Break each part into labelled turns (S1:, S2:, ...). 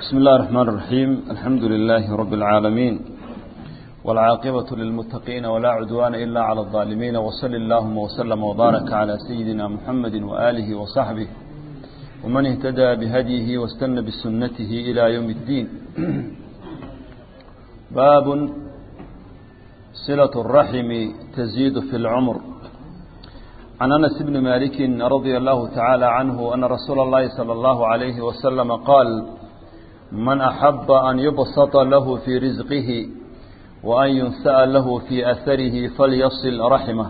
S1: بسم الله الرحمن الرحيم الحمد لله رب العالمين والعاقبة للمتقين ولا عدوان إلا على الظالمين وصل اللهم وسلم وبارك على سيدنا محمد وآله وصحبه ومن اهتدى بهديه واستنى بسنته إلى يوم الدين باب صلة الرحم تزيد في العمر عن أنس بن مالك رضي الله تعالى عنه أن رسول الله صلى الله عليه وسلم قال من أحب أن يبسط له في رزقه وأن ينسأ له في أثره فليصل رحمه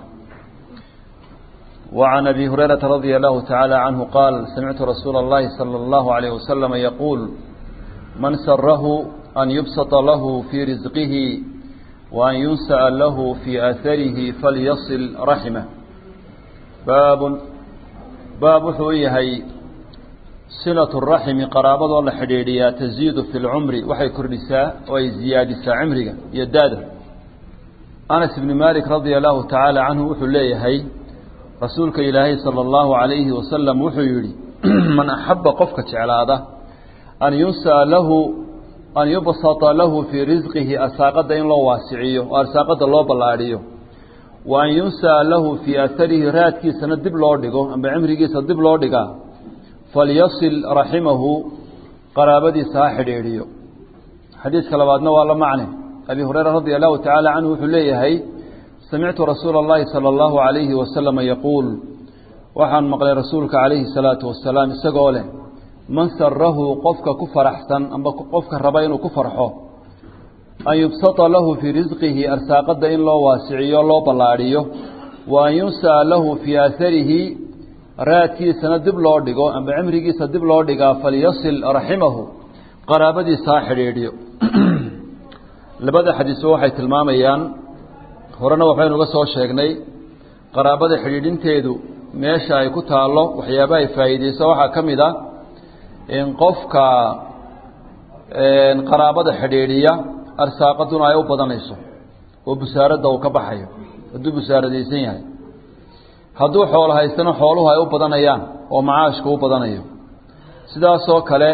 S1: وعن أبي هريرة رضي الله تعالى عنه قال سمعت رسول الله صلى الله عليه وسلم يقول من سره أن يبسط له في رزقه وأن ينسأ له في أثره فليصل رحمه baab baab wuxuu u yahay silatu raximi qaraabadoo la xidhiidhiyaa taziidu fi lcumri waxay kordhisaa oo ay ziyaadisaa cimriga iyo daada anas ibni malik radia allahu tacaala canhu wuxuu leeyahay rasuulka ilaahay sala allahu calayhi wasalam wuxuu yidhi man axaba qofka jeclaada an yunsaa lahu an yubsata lahu fii risqihi arsaaqadda in loo waasiciyo oo arsaaqadda loo ballaadhiyo wa an yunsaa lahu fii aharihi raadkiisana dib loo dhigo amba cimrigiisa dib loo dhigaa falyasil raximahu qaraabadiisa ha xidhiidhiyo xadiidka labaadna waa la macne abi hureyra radia allahu tacaala canhu wuxuu leeyahay samictu rasuula اllahi salى allahu alayhi wasalama yaquul waxaan maqlay rasuulka calayhi salaatu wasalaam isagoo leh man sarahu qofka ku faraxsan amba qofka raba inuu ku farxo an yubsata lahu fii risqihi arsaaqadda in loo waasiciyo loo ballaadhiyo wa an yunsa'a lahu fii aaharihi raadkiisana dib loo dhigo amba cimrigiisa dib loo dhigaa falyasil raximahu qaraabadiisa ha xidhiidhiyo labada xadiisba waxay tilmaamayaan horena waxaynu uga soo sheegnay qaraabada xidhiidhinteedu meesha ay ku taallo waxyaaba ay faa'iideyso waxaa ka mid a in qofka qaraabada xidhiidhiya arsaaqaduna ay u badanayso oo busaaradda uu ka baxayo hadduu busaaradaysan yahay hadduu xoolo haystana xooluhu ay u badanayaan oo macaashku u badanayo sidaasoo kale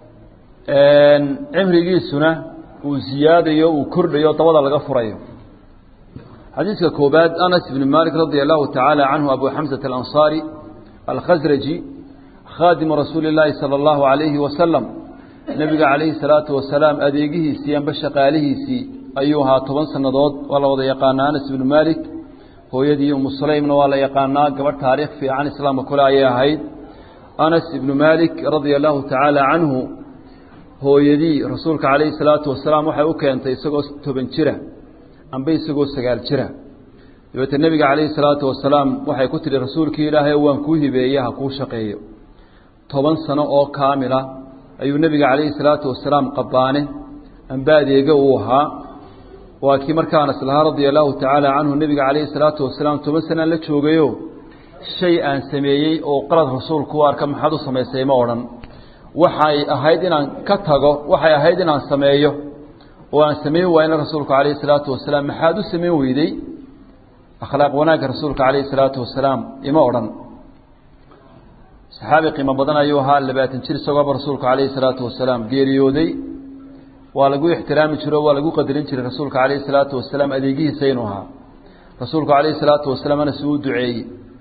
S1: cimrigiisuna uu ziyaadayo uu kordhayo dabada laga furayo xadiidka koobaad anas ibni malik radia allahu tacaala canhu abu xamsata alansaari alkhasraji khaadimu rasuuli illaahi sala allahu calayhi wasalam nebiga calayhi salaatu wasalaam adeegihiisii amba shaqaalihiisii ayuu ahaa toban sannadood waa la wada yaqaanaa anas ibnu maalik hooyadii umu sulaymna waa la yaqaanaa gabadh taariikh fiican islaamka kule ayay ahayd anas ibnu maalik radia allahu tacaala canhu hooyadii rasuulka calayhi salaatu wasalaam waxay u keentay isagoo toban jira amba isagoo sagaal jira dabeete nebiga calayhi salaatu wasalaam waxay ku tidhi rasuulkii ilaahay waan kuu hibeeye ha kuu shaqeeyo toban sano oo kaamila ayuu nebiga calayhi salaatu wasalaam qabaane amba adeega uu ahaa waa kii markaa anas lahaa radia allahu tacaala canhu nebiga calayhi salaatu wasalaam toban sanaan la joogayo shay aan sameeyey oo qalad rasuulku u arka maxaad u samaysay ma odhan waxay ahayd inaan ka tago waxay ahayd inaan sameeyo oo aan samayn waayna rasuulku calayhi salaatu wasalaam maxaad u samayn weydey akhlaaq wanaagga rasuulka calayhi salaatu wasalaam ima odhan saxaabi qiimo badan ayuu ahaa labaatan jir isagooba rasuulku calayhi salaatu wasalaam geeriyooday waa lagu ixtiraami jiro waa lagu qadarin jiray rasuulka calayhi salaatu wasalaam adeegihiisa inuu ahaa rasuulku calayhi salaatu wasalaam anas uu duceeyey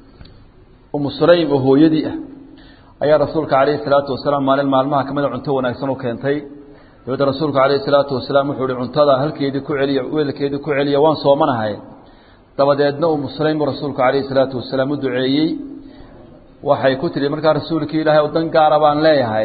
S1: umu sulaym oo hooyadii ah ayaa rasuulka calayhi salaatu wasalaam maalin maalmaha kamida cunto wanaagsan u keentay dabeedna rasuulku calayhi salaatu wasalaam wuxuu ihi cuntada halkeedii ku celiya weelkeedii ku celiya waan soomanahay dabadeedna umu sulaym uu rasuulku calayhi salaatu wasalaam u duceeyey waxay ku tidhi markaa rasuulkii ilaahay oo dan gaara baan leeyahay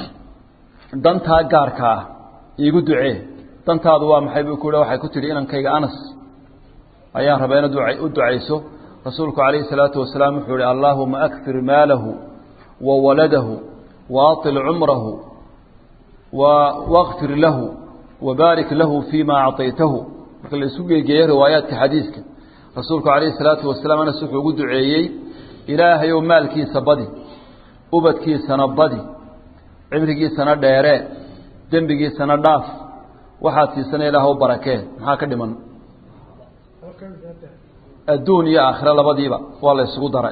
S1: dantaa gaarka ah iigu ducee dantaadu waa maxay buu ku waxay ku tidhi inankayga anas ayaan rabaa inaad u ducayso rasuulku calayhi salaatu wasalaam wuxuu ihi allaahuma akfir maalahu wa waladahu wa atil cumrahu wa wakfir lahu wa baarik lahu fii ma acطaytahu marka la isu geegeeyo riwaayaadka xadiiska rasuulku calayhi salaatu wasalaam anas wuxuu ugu duceeyey ilaahayow maalkiisa badi ubadkiisana badi cimrigiisana dheeree dembigiisana dhaaf waxaad siisana ilaah u barakee maxaa ka dhiman adduun iyo aakhiro labadiiba waa la ysugu daray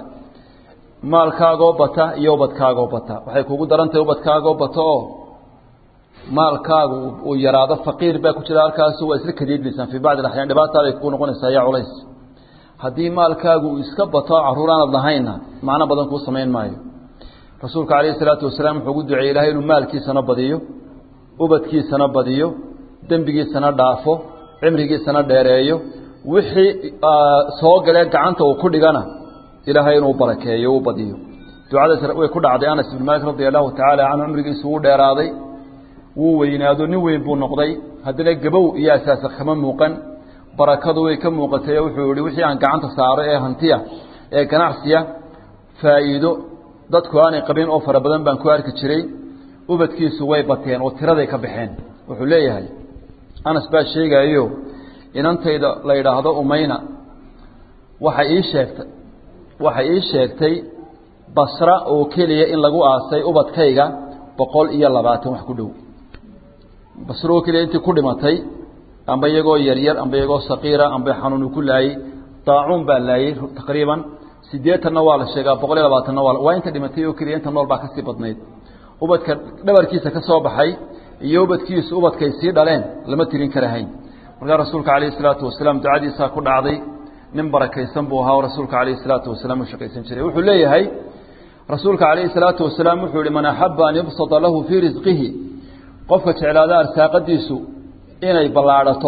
S1: maalkaagoo bata iyo ubadkaagoo bata waxay kugu daran tahay ubadkaagoo bata oo maalkaagu uu yaraado faqiir baa ku jira halkaas waa isla kadiidmaysaan fii bacdi axyaan dhibaataaday ku noqonaysaa yaa culays haddii maalkaagu uu iska bato caruur aanad lahaynna macno badan kuu samayn maayo rasuulka calayhi salaatu wasalaam wuxuu ugu duceeyey ilahay inuu maalkiisana badiyo ubadkiisana badiyo dembigiisana dhaafo cimrigiisana dheereeyo wixii soo galee gacanta uu ku dhigana ilaahay inuu barakeeyo u badiyo ducadaas way ku dhacday anas ibn maalik radi allahu tacaala canhu cumrigiisu wuu dheeraaday wuu weynaado nin weyn buu noqday haddana gabow iyo asaasa kama muuqan barakadu way ka muuqatay wuxuu yihi wixii aan gacanta saaro ee hantiya ee ganacsiya faa'iido dadku aanay qabin oo fara badan baan ku arki jiray ubadkiisu way bateen oo tiraday ka baxeen wuxuu leeyahay anas baa sheegayo inantayda la yidhaahdo umayna waxay ii sheegtay waxay ii sheegtay basra oo keliya in lagu aasay ubadkayga boqol iyo labaatan wax ku dhow basra oo keliya intii ku dhimatay amba iyagoo yaryar amba iyagoo saqiira amba xanuunu ku laayey daacuun baa laayey taqriiban siddeetanna waa la sheegaa boqol iyo labaatanna waa waa inta dhimatay oo keliya inta nool baa kasii badnayd ubadka dhabarkiisa ka soo baxay iyo ubadkiisu ubadkay sii dhaleen lama tirin karahayn markaa rasuulka calayhi salaatu wasalaam ducadiisaa ku dhacday nin barakaysan buu ahaa oo rasuulka calayhi salaatu wasalaam u shaqaysan jiray wuxuu leeyahay rasuulka calayhi salaatu wasalaam wuxuu yihi man axaba an yubsata lahu fii risqihi qofka jeclaada arsaaqadiisu inay ballaadhato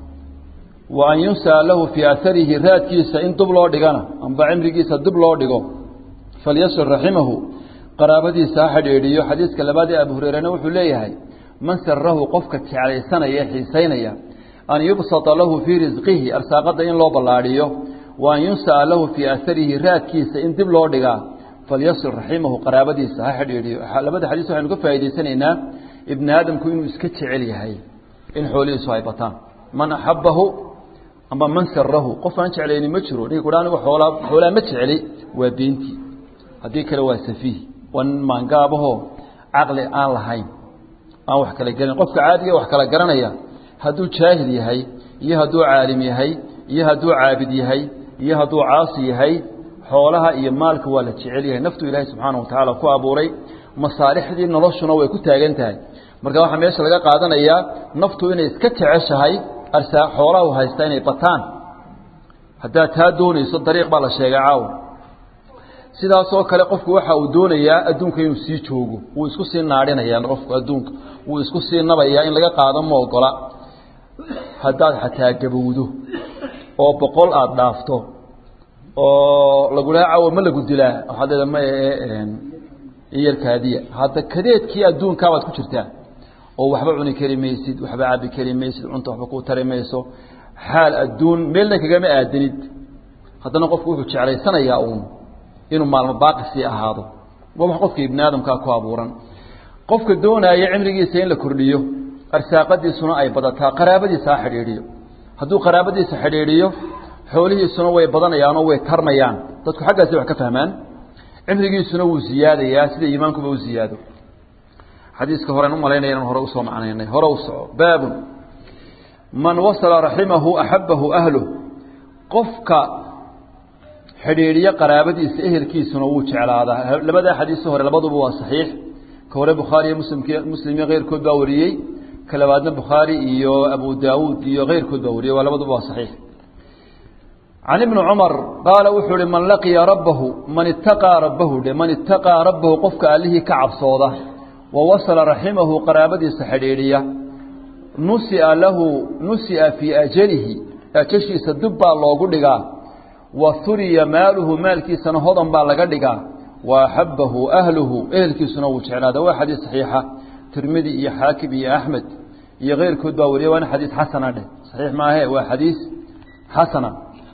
S1: wa an yunsaa lahu fii aarihi raadkiisa in dub loo dhigana amba cimrigiisa dub loo dhigo falyasir raximahu qaraabadiisa ha xidhiidhiyo xadiiska labaad ee abu hureerena wuxuu leeyahay man sarahu qofka jeclaysanaya ee xiisaynaya an yubsata lahu fii risqihi arsaaqada in loo ballaadhiyo wa an yunsaa lahu fii aarihi raadkiisa in dib loo dhigaa falyasir raximahu qaraabadiisa ha xidhiidhiyo labada xadiis waxaynu ka faa'idaysanaynaa ibni aadamku inuu iska jecel yahay in xoolihiisu ay bataan man axabahu amba man sarahu qof aan jeclayni ma jiro ninka kudha anigu oolaa xoolaa ma jecli waa beentii haddii kale waa safiih waa nin maangaabahoo caqli aan lahayn aan wax kala gelin qofka caadiga wax kala garanaya hadduu jaahil yahay iyo hadduu caalim yahay iyo hadduu caabid yahay iyo hadduu caasi yahay xoolaha iyo maalka waa la jecel yahay naftu ilaahay subxaana wa tacaala ku abuuray masaalixdii noloshuna way ku taagan tahay marka waxaa meesha laga qaadanayaa naftu inay iska jeceshahay arsaa xoolaha u haysta inay bataan haddaad taa doonayso dariiq baa la sheegay caawa sidaasoo kale qofku waxa uu doonayaa adduunka inuu sii joogo wuu isku sii naadhinayaa qofku adduunka wuu isku sii nabayaa in laga qaado ma ogola haddaad xataa gabowdo oo boqol aada dhaafto oo lagu dhaha caawa ma lagu dilaa waxaad leeda ma iyarkaadiya hadda kadeedkii adduunkaabaad ku jirtaa oo waxba cuni kari maysid waxba cabi kari maysid cunta waxba ku tari mayso xaal adduun meelna kagama aadanid haddana qofku wuxuu jeclaysanayaa uun inuu maalmo baaqi sii ahaado waa wax qofka ibni aadamkaa ku abuuran qofka doonaaya cimrigiisa in la kordhiyo arsaaqadiisuna ay badataa qaraabadiisa ha xidhiidhiyo hadduu qaraabadiisa xidhiidhiyo xoolihiisuna way badanayaanoo way tarmayaan dadku xaggaasi wax ka fahmaan cimrigiisuna wuu ziyaadayaa sida iimaankuba u ziyaado xadiiska horen umalaynaya inaan hore usoo macnaynay hore u soco baabun man wasala raximahu axabahu ahluh qofka xidhiidhiyo qaraabadiisa ehelkiisuna wuu jeclaadaa labadaa xadiiso hore labaduba waa saxiix ka hore bukhaariyo muslimk muslimyo keyrkood baa wariyey ka labaadna bukhaari iyo abu daawuud iyo keyrkood baa wariyey waa labaduba waa saxiix can ibni cumar qaala wuxuu uhi man laqiya rabbahu man itaqaa rabbahu dhe man itaqaa rabbahu qofka allihii ka cabsooda wa wasala raximahu qaraabadiisa xidhiidhiya nusia lahu nusia fii ajalihi ajashiisa dib baa loogu dhigaa wa huriya maaluhu maalkiisana hodan baa laga dhigaa wa axabahu ahluhu ehelkiisuna wuu jeclaada waa xadiis saxiixa tirmidi iyo xaakim iyo axmed iyo keyrkood baa wariya waana xadiis xasana dheh saxiix maahe waa xadiis xasana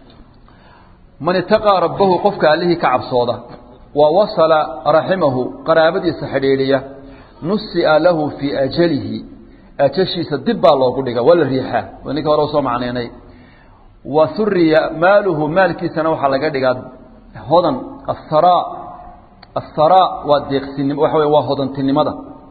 S1: man itaqaa rabbahu qofka allihii ka cabsooda wa wasala raximahu qaraabadiisa xidhiidhiya nusia lahu fii ajalihi ajashiisa dib baa loogu dhiga waa la riixaa waa ninka hore usoo macnaynay wa huriya maaluhu maalkiisana waxaa laga dhigaa hodan asara asara waa deeqsinim waxa wey waa hodantinimada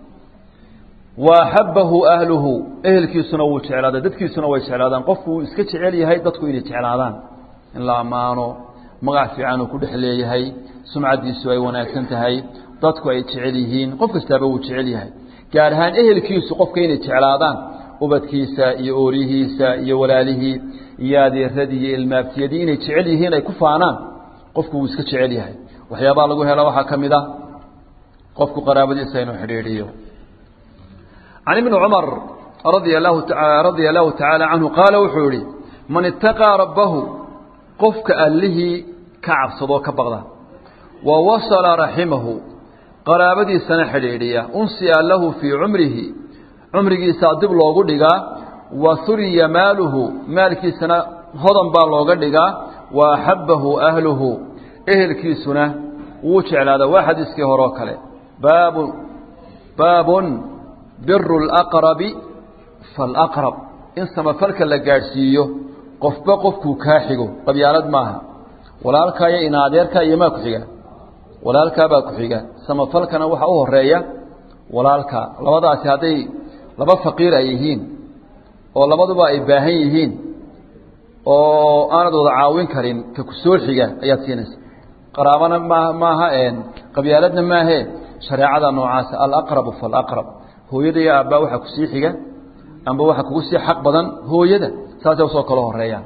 S1: wa axabahu ahluhu ehelkiisuna wuu jeclaada dadkiisuna way jeclaadaan qofku wuu iska jecel yahay dadku inay jeclaadaan in la ammaano magac fiican uu ku dhex leeyahay sumcaddiisu ay wanaagsan tahay dadku ay jecel yihiin qof kastaaba wuu jecel yahay gaar ahaan ehelkiisu qofka inay jeclaadaan ubadkiisa iyo oorihiisa iyo walaalihii iyo adeeradii iyo ilmaabtiyadii inay jecel yihiin ay ku faanaan qofku wuu iska jecel yahay waxyaabaha lagu hela waxaa ka mid ah qofku qaraabadiisa inuu xidhiidhiyo can ibni cumar radia lahu radia allahu tacaala canhu qaala wuxuu yihi man itaqaa rabbahu qofka allihii ka cabsadoo ka baqda wa wasala raximahu qaraabadiisana xidhiidhiya unsiya lahu fii cumrihi cumrigiisaa dib loogu dhigaa wa huriya maaluhu maalkiisana hodan baa looga dhigaa wa axabbahu ahluhu ehelkiisuna wuu jeclaada waa xadiiskii horeo kale baabu baabun biru laqrabi falaqrab in samafalka la gaadhsiiyo qofba qofkuu kaa xigo qabyaalad maaha walaalkaa iyo inaadeerkaa iyo maa ku xiga walaalkaabaa ku xiga samafalkana waxaa u horeeya walaalka labadaasi hadday laba faqiir ay yihiin oo labaduba ay baahan yihiin oo aanad wada caawin karin ka ku soo xiga ayaad siinaysa qaraabana ma maaha qabyaaladna maahe shareecada noocaasa alaqrabu falaqrab hooyada iyo aabbaa waxaa kusii xiga amba waxaa kugu sii xaq badan hooyada saasay usoo kala horeeyaan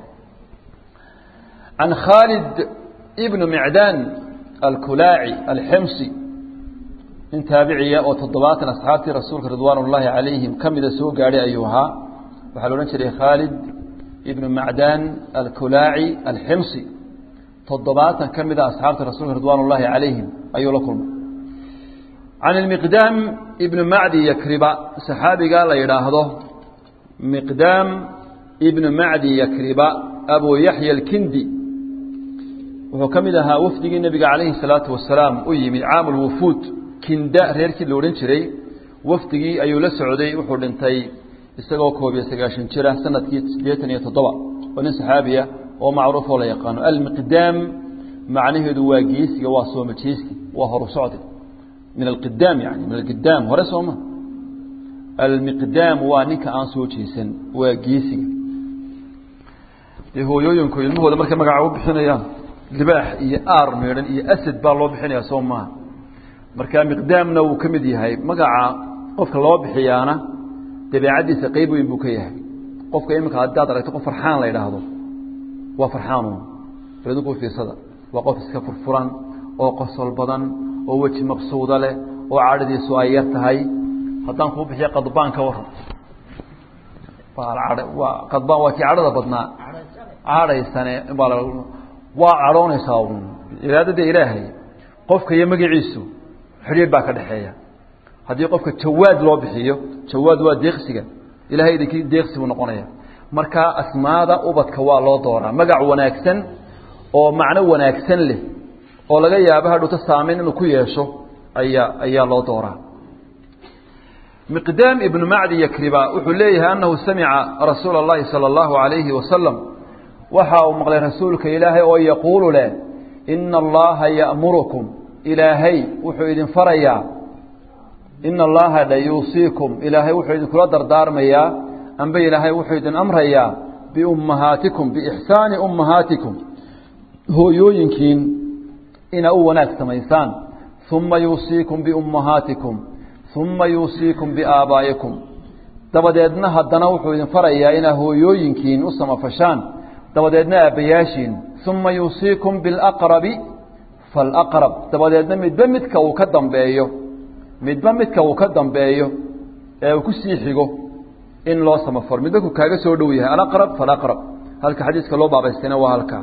S1: can khaalid ibnu micdaan alkulaaci alximsi nin taabiciya oo toddobaatan asxaabtii rasuulka ridwaan ullaahi calayhim ka mida soo gaadhay ayuu ahaa waxaa la odhan jiray khaalid ibnu macdaan alkulaaci alximsi toddobaatan ka mida asxaabta rasuulka ridwaan ullaahi calayhim ayuu la kulmay can ilmiqdaam ibnu macdi yakriba saxaabiga la yidhaahdo miqdaam ibnu macdi yakriba abu yaxya alkindi wuxuu ka mid ahaa wafdigii nebiga calayhi salaatu wasalaam u yimid caamul wufuud kinda reerkii la odhan jiray wafdigii ayuu la socday wuxuu dhintay isagoo koob iyo sagaashan jira sanadkii siddeetan iyo toddoba oo nin saxaabiya oo macruuf oo la yaqaano almiqdaam macnaheedu waa geesiga waa soomajeyski waa horu socdi min alqidaam yani min alqidaam hore sooma almiqdaam waa ninka aan soo jeesan waa geesiga dee hooyooyinku ilmahooda markay magaca u bixinayaan libaax iyo aar meedhan iyo asad baa loo bixinaya soo maaha marka miqdaamna wuu ka mid yahay magaca qofka loo bixiyaana dabeecaddiisa qeyb weyn buu ka yahay qofka iminka haddaad aragto qof farxaan la yidhaahdo waa farxaanu idinku fiirsada waa qof iska furfuran oo qosol badan oo weji maqsuuda leh oo cadhadiisu ay yar tahay haddaan kuu bixiya qadbaan ka waran waa qadbaan waa kii cadhada badnaa cadhaysane baa waa cadhoonaysaa iraadada ilaahay qofka iyo magaciisu xidhiir baa ka dhexeeya haddii qofka jawaad loo bixiyo jawaad waa deeqsiga ilahay idinkii deeqsi buu noqonaya marka asmaada ubadka waa loo dooraa magac wanaagsan oo macno wanaagsan leh oo laga yaabo hadhuuta saameyn inuu ku yeesho ayaa ayaa loo dooraa miqdaam ibnu macdi yakriba wuxuu leeyahay annahu samica rasuula اllahi salى اllahu alayhi wasalam waxa uu maqlay rasuulka ilaahay oo yaquulu leh ina allaha ya'murukum ilaahay wuxuu idin farayaa ina allaha la yuusiikum ilaahay wuxuu idinkula dardaarmayaa amba ilaahay wuxuu idin amrayaa biummahaatikum biixsaani ummahaatikum hooyooyinkiin inaa u wanaag samaysaan uma yuusiikum biummahaatikum uma yuusiikum biaabaa'ikum dabadeedna haddana wuxuu idin farayaa inaa hooyooyinkiin u samafashaan dabadeedna aabbayaashiin uma yuusiikum bilaqrabi falaqrab dabadeedna midba midka uu ka dambeeyo midba midka uu ka dambeeyo ee uu ku sii xigo in loo samafaro midba ku kaaga soo dhow yahay alaqrab falaqrab halka xadiiska loo baabaystayna waa halkaa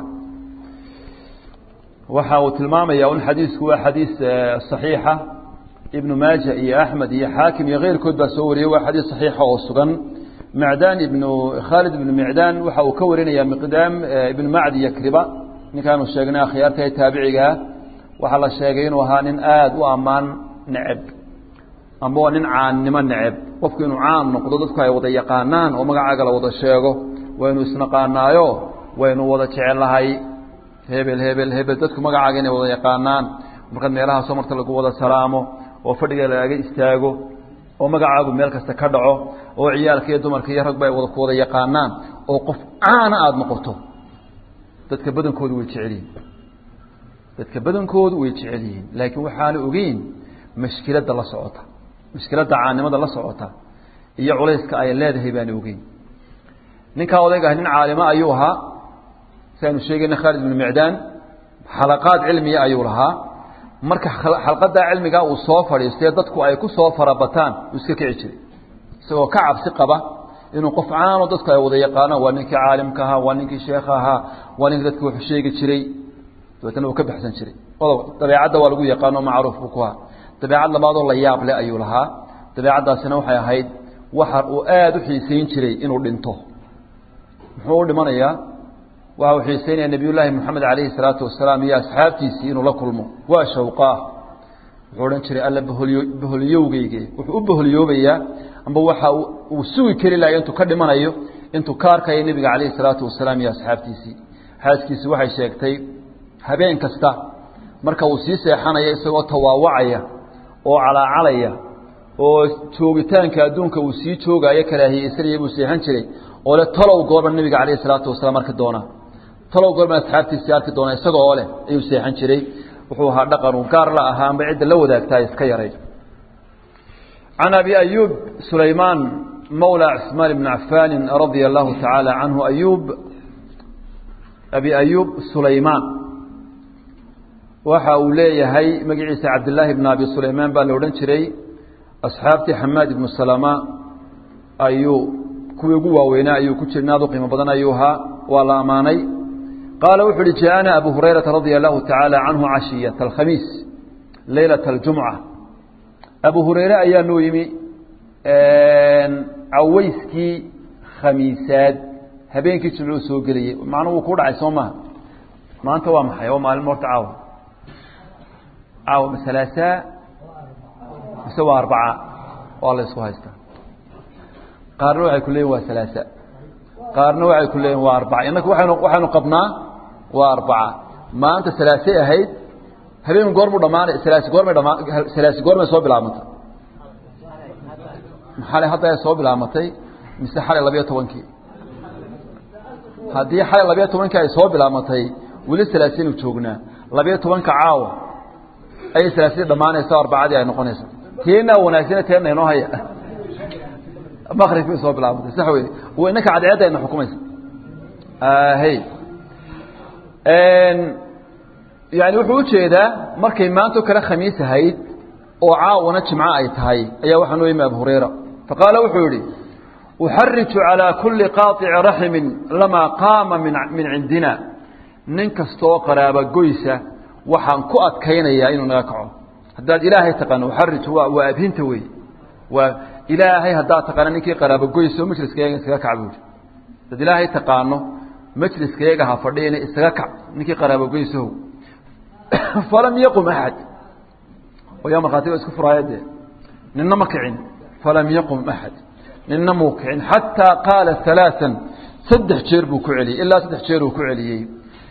S1: waxa uu tilmaamaya un xadiisku waa xadiis صaxiixa ibnu maaja iyo axmed iyo xaakim iyo keyrkood baa soo wariyey waa xadiis صaxiixa oo sugan macdaan ibnu khaalid ibnu micdaan waxa uu ka warinaya miqdaam ibnu macdi yakriba ninkaanu sheegnay akhyaarta ee taabicigaa waxaa la sheegay inuu ahaa nin aada u ammaan neceb amba waa nin caannimo neceb qofku inuu caan noqdo dadku ay wada yaqaanaan oo magacaaga la wada sheego waynu isnaqaanaayo waynu wada jecellahay hebel hebel hebel dadku magacaaga inay wada yaqaanaan markaad meelaha soo marta lagu wada salaamo oo fadhiga laaga istaago oo magacaagu meel kasta ka dhaco oo ciyaalka iyo dumarka iyo ragba ay wada ku wada yaqaanaan oo qof caana aada noqoto dadka badankoodu way jecel yihiin dadka badankoodu way jecel yihiin laakiin waxaana ogeyn mashkiladda la socota mushkiladda caanimada la socota iyo culayska ay leedahay baan ogeyn ninkaa odayga ah nin caalimo ayuu ahaa si aynu sheegayna khaalid bnu micdaan xalaqaad cilmiya ayuu lahaa marka xalqadaa cilmigaa uu soo fadhiistay dadku ay ku soo farabataan uu iska kici jiray isagoo ka cabsi qaba inuu qof caano dadku ay wada yaqaanaan waa ninkii caalimka ahaa waa ninkii sheekha ahaa waa ninkii dadku wuxuu sheegi jiray dabeetana uu ka baxsan jiray odob dabeecadda waa lagu yaqaano macruuf buu ku ahaa dabeecad labaadoo la yaab leh ayuu lahaa dabeecaddaasina waxay ahayd waxa uu aada u xiisayn jiray inuu dhinto muxuu u dhimanayaa waxa uu xiisaynaya nebiyullaahi moxamed calayhi salaatu wasalaam iyo asxaabtiisii inuu la kulmo waa shawqaah wuxuu odhan jiray alla boholyo boholyowgeyge wuxuu u boholyoobayaa amba waxa uu sugi keli lahay intuu ka dhimanayo intuu ka arkayo nebiga calayhi salaatu wasalaam iyo asxaabtiisii xaaskiisii waxay sheegtay habeen kasta marka uu sii seexanayo isagoo tawaawacaya oo calaacalaya oo joogitaanka adduunka uu sii joogaayo karaahiyeysanaya buu seexan jiray oo le talow goorma nebiga calayhi salaatu wasalaam arki doonaa talow goorma asxaabtiisii arki doonaa isaga oo leh ayuu seexan jiray wuxuu ahaa dhaqanu gaar la ahaa amba cidda la wadaagtaa iska yaray can abi ayuub sulaymaan mawla cusmaan ibni cafaani radia allahu tacaala canhu ayuub abi ayuub sulaymaan waxa uu leeyahay magaciisa cabdillaahi bn abi sulaymaan baa la odhan jiray asxaabtii xamaad ibnu salama ayuu kuwii ugu waaweynaa ayuu ku jira aad u qiimo badan ayuu ahaa waa la ammaanay qaala wuxu uhi jaaana abu hurayrata radia allahu tacaala canhu cashiyata alkhamiis leylata aljumca abu hureyre ayaa noo yimi caweyskii khamiisaad habeenkii jimcuu soo geliyey macnuu wuu ku dhacay soo maha maanta waa maxay waa maalin horta caawa caawa masalaasaa mise waa arbaca waa la isku haystaa qaarna waxay ku leeyihin waa salaasa qaarna waxay ku leeyihin waa arbaca innaka waaynu waxaynu qabnaa waa arbaca maanta salaasay ahayd habeen goormuu dhamaanay salaasi goormay dhamaa salaasi goormay soo bilaabantay xalay hadda ay soo bilaabatay mise xalay labiyo tobankii haddii xalay labiyo tobankii ay soo bilaabatay weli salaasinu joognaa labiyo tobanka caawa ayay salaasida dhammaanaysa arbacadii ay noqonaysa teenaa wanaagsana teena inoo haya makrib bay soo bilaabatay sax wey w inanka cadceedda ayna xukumaysa hey yani wuxuu ujeedaa markay maanto kale khamiis ahayd oo caawana jimco ay tahay ayaa waxaa noo yimi abu hurayra faqaala wuxuu yihi uxariju calىa kuli qaaطici raximin lamaa qaama min cindina nin kastaoo qaraaba goysa waxaan ku adkaynayaa inuu naga kaco haddaad ilaahay taqaano uxariju waa waa abhinta wey waa ilaahay haddaad taqaano ninkii qaraabo goyso majliskayaga iskaga kac buuri haddaad ilaahay taqaano majliskayaga ha fadhiyana isaga kac ninkii qaraabo goysow falam yaqum axad oyaa markhaatiga isku furaaya dee ninna ma kicin falam yaqum axad ninna muu kicin xataa qaala alaaan saddex jeer buu ku celiyey ilaa saddex jeer uu ku celiyey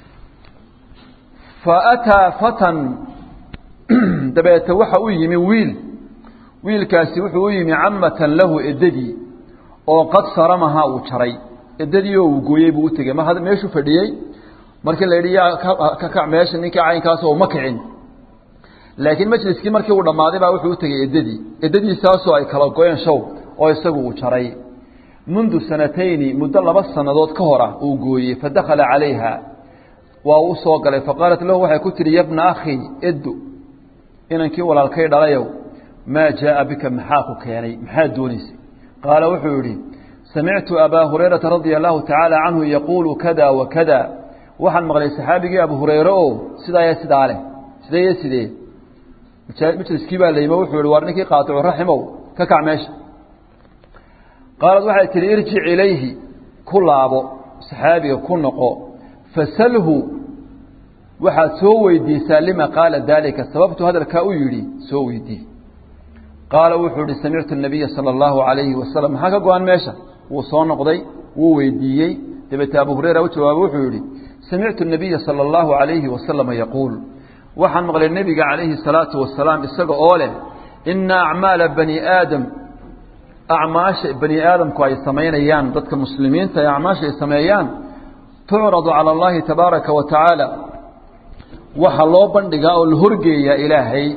S1: faataa fatan dabeete waxa u yimi wiil wiilkaasi wuxuu u yimi camatan lahu edadii oo qad saramahaa uu jaray edadii oo uu gooyey buu utegey mar meeshuu fadhiyey markii la yidhi yaa ka kac meesha ninkii caynkaas oo ma kicin laakiin majliskii markii uu dhammaaday baa wuxuu utegey eddadii eddadiisaasoo ay kala goyeen show oo isagu uu jaray mundu sanatayni muddo laba sannadood ka hor ah uu gooyey fadakhala calayha waa u soo galay faqaalat lahu waxay ku tihi yabna akhii eddu inankii walaalkay dhalayow maa jaaa bika maxaa ku keenay maxaad doonaysay qaala wuxuu yidhi samictu abaa hurayrata radia allahu tacaala canhu yaquulu kada wa kada waxaan maqlay saxaabigii abu hureyre o sidaa iyo sidaa leh sidee iyo sidee majliskii baa layimo wuxuu yihi war ninkii qaaticu raximow ka kac meesha qaalad waxay tihi irjic ilayhi ku laabo saxaabiga ku noqo fasalhu waxaad soo weydiisaa lima qaala daalika sababtu hadalkaa u yidhi soo weydii qaala wuxuu ihi samictu nabiya sala allahu alayhi wasalam maxaa ka go-an meesha wuu soo noqday wuu weydiiyey dabeete abu hureyra u jawaabay wuxuu yihi samictu nabiya sala allahu alayhi wasalama yaquul waxaan maqlay nebiga calayhi salaatu wasalaam isaga oo leh ina acmaala bani aadam acmaasha bani aadamku ay samaynayaan dadka muslimiinta ee acmaasha ay sameeyaan tucradu cala allahi tabaaraka wa tacaala waxaa loo bandhigaa oo la horgeeyaa ilaahay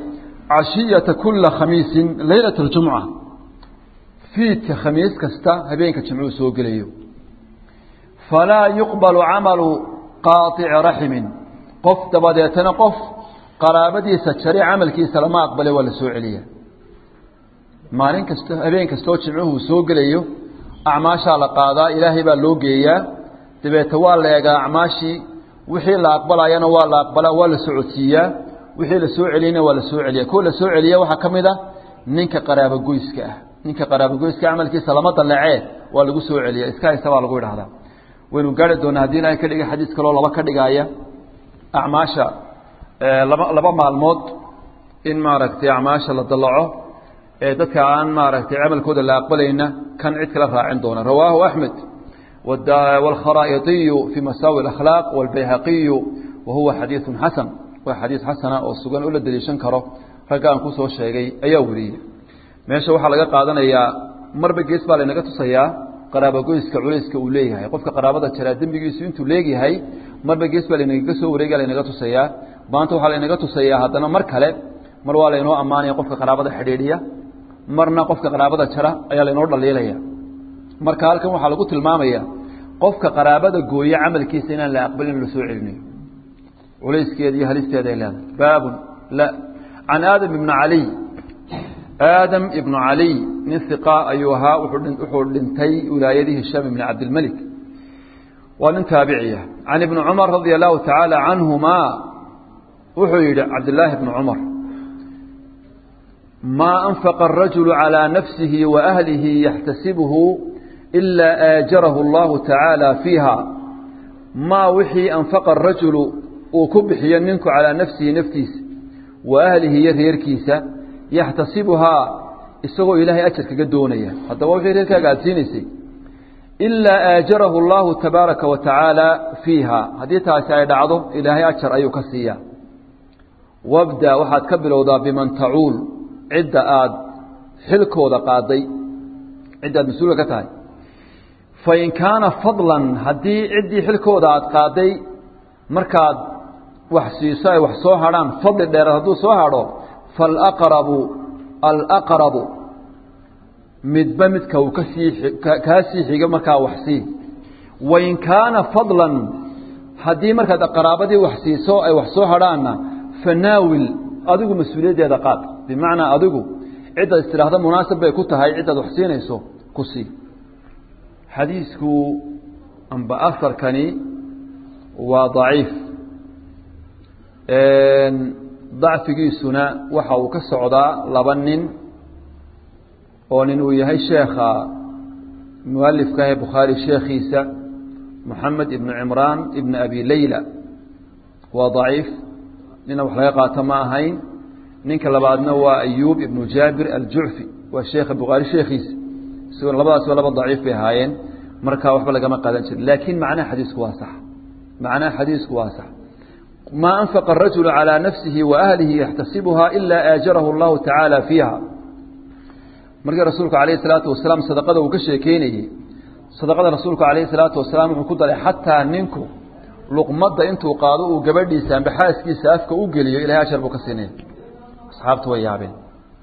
S1: cashiyata kula khamiisin leylat اljumca fiidka khamiis kasta habeenka jimcuhu soo gelayo falaa yuqbalu camalu qaaطici raximin qof dabadeetana qof qaraabadiisa jare camalkiisa lama aqbale waa la soo celiya maalin kasta habeen kastoo jimcuhu soo gelayo acmaashaa la qaadaa ilaahay baa loo geeyaa dabeete waa la eegaa acmaashii wixii la aqbalayana waa la aqbalaa waa la socodsiiyaa wixii la soo celiyana waa la soo celiya kuwa la soo celiya waxaa ka mid a ninka qaraabogoyska ah ninka qaraabogoyska camalkiisa lama dallecee waa lagu soo celiya iska haysta baa lagu idhahdaa waynu gaari doonaa haddii ilahay ka dhiga xadiis kaloo laba ka dhigaaya acmaasha laba laba maalmood in maaragtay acmaasha la dallaco ee dadka aan maaragtay camalkooda la aqbalayna kan cid kala raacin doona rawaahu axmed wاlkharaa'iطiyu fii masaawi اakhlaaq wاlbayhaqiyu wa huwa xadiiثu xasan waa xadiis xasana oo sugan oo la deliishan karo ragga aan kusoo sheegay ayaa weriyey meesha waxaa laga qaadanayaa marba gees baa laynaga tusayaa qaraabogoyska culayska uu leeyahay qofka qaraabada jaraa dembigiisu intuu leegyahay marba gees baa laynagaga soo wareega laynaga tusayaa maanta waxaa laynaga tusayaa haddana mar kale mar waa laynoo ammaanaya qofka qaraabada xidhiidhiya marna qofka qaraabada jara ayaa laynoo dhaliilaya marka halkan waxaa lagu tilmaamaya qofka qaraabada gooye camalkiisa inaan la aqbalin la soo celinayo culayskeeda iyo halisteeda ay leedahay baabun la can aadam ibni caliy aadam ibnu caliy nin hiqa ayuu ahaa wuxuu dhintay wilaayadii hishaam ibni cabdilmelik waa nin taabiciya can ibni cumar radia allahu tacaala canhumaa wuxuu yidhi cabdillaahi bni cumar maa anfaqa arajulu calىa nafsihi wa ahlihi yaxtasibuhu ilaa aajarahu allahu tacaala fiiha maa wixii anfaqa arajulu uu ku bixiyo ninku calaa nafsihi naftiisa wa ahlihi iyo reerkiisa yaxtasibuhaa isagoo ilaahay ajar kaga doonaya haddaba wixii reerkaaga aada siinaysay ilaa aajarahu allahu tabaaraka wa tacaala fiiha haddii taasi ay dhacdo ilaahay ajar ayuu ka siiyaa wabda waxaad ka bilowdaa biman tacuul cidda aada xilkooda qaaday cidda aad mas-uulka ka tahay fain kaana fadlan haddii ciddii xilkooda aada qaaday markaad wax siiso ay wax soo hadhaan fadli dheeraad hadduu soo hadho falaqrabu alaqrabu midba midka uu kasii kaa sii xigo markaa wax sii wain kaana fadlan haddii markaad qaraabadii wax siiso ay wax soo hadhaanna fanaawil adigu mas-uuliyaddeeda qaad bimacnaa adigu ciddaad istidhaahda munaasab bay ku tahay ciddaad wax siinayso ku sii xadiisku amba asarkani waa daciif dacfigiisuna waxa uu ka socdaa laba nin oo nin uu yahay sheekha mualifka ee bukhaari sheekhiisa moxamed ibnu cimraan ibn abi leyla waa daciif nina wax laga qaato ma ahayn ninka labaadna waa ayuub ibnu jaabir aljucfi waa sheekha bukhaari sheekhiisa isagoo labadaas waa laba daciif bay ahaayeen markaa waxba lagama qaadan jirin laakiin macnaha xadiisku waa sax macnaha xadiisku waa sax maa anfaqa arajulu calىa nafsihi wa ahlihi yaxtasibuha ilaa aajarahu allahu tacaala fiiha markii rasuulku alayh salaatu wasalaam sadaqada uu ka sheekeynayey sadaqada rasuulku alayh salaatu wasalaam wuxuu ku daray xataa ninku luqmadda intuu qaado uu gabadhiisa amba xaaskiisa afka u geliyo ilahay ajar buu ka siinaya asxaabtu way yaabeen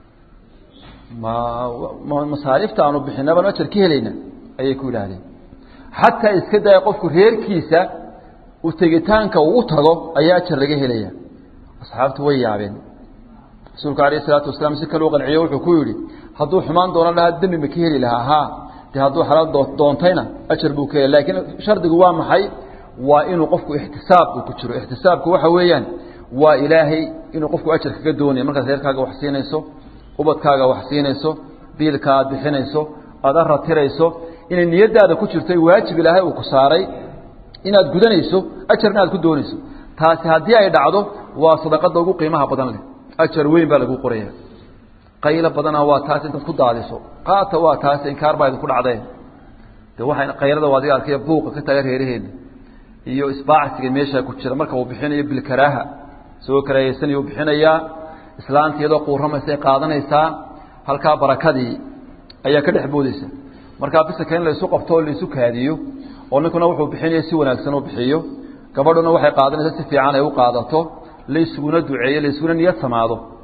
S1: ma masaariifta aanu bixina baanu ajar ka helayna ayay ku yidhaahdeen xataa iska daya qofku reerkiisa u tegitaanka uu u tago ayaa ajar laga helaya asxaabtu way yaabeen rasuulku alayh isalaatu wasalaam si kale u qanciyo wuxuu ku yidhi hadduu xumaan doonan lahaa dembi ma ka heli lahaa haa dee hadduu xalaal doontayna ajar buu ka heli laakiin shardigu waa maxay waa inuu qofku ixtisaab uu ku jiro ixtisaabku waxa weeyaan waa ilaahay inuu qofku ajar kaga doonayo markaad reerkaaga wax siinayso ubadkaaga wax siinayso biilka aad bixinayso aada aratirayso inay niyadaada ku jirto waajib ilaahay uu ku saaray inaad gudanayso ajarna aad ku doonayso taasi haddii ay dhacdo waa sadaqada ugu qiimaha badan leh ajar weyn baa lagu qoraya qaylo badana waa taas intaad ku daadiso qaata waa taas inkaar baa idinku dhacdeen de waxay qaylada waa adiga arkaya buuqa ka taga reeraheena iyo isbaacsiga meesha ku jira marka uu bixinayo bilkaraaha isagoo karaahaysanayuu bixinayaa islaanta iyadoo quuramaysa ay qaadanaysaa halkaa barakadii ayaa ka dhex boodaysa markaa bisaka in laysu qabto oo laysu kaadiyo oo ninkuna wuxuu bixinaya si wanaagsan u bixiyo gabadhuna waxay qaadanaysa si fiican ay u qaadato laysuguna duceeyo laysuguna niyad samaado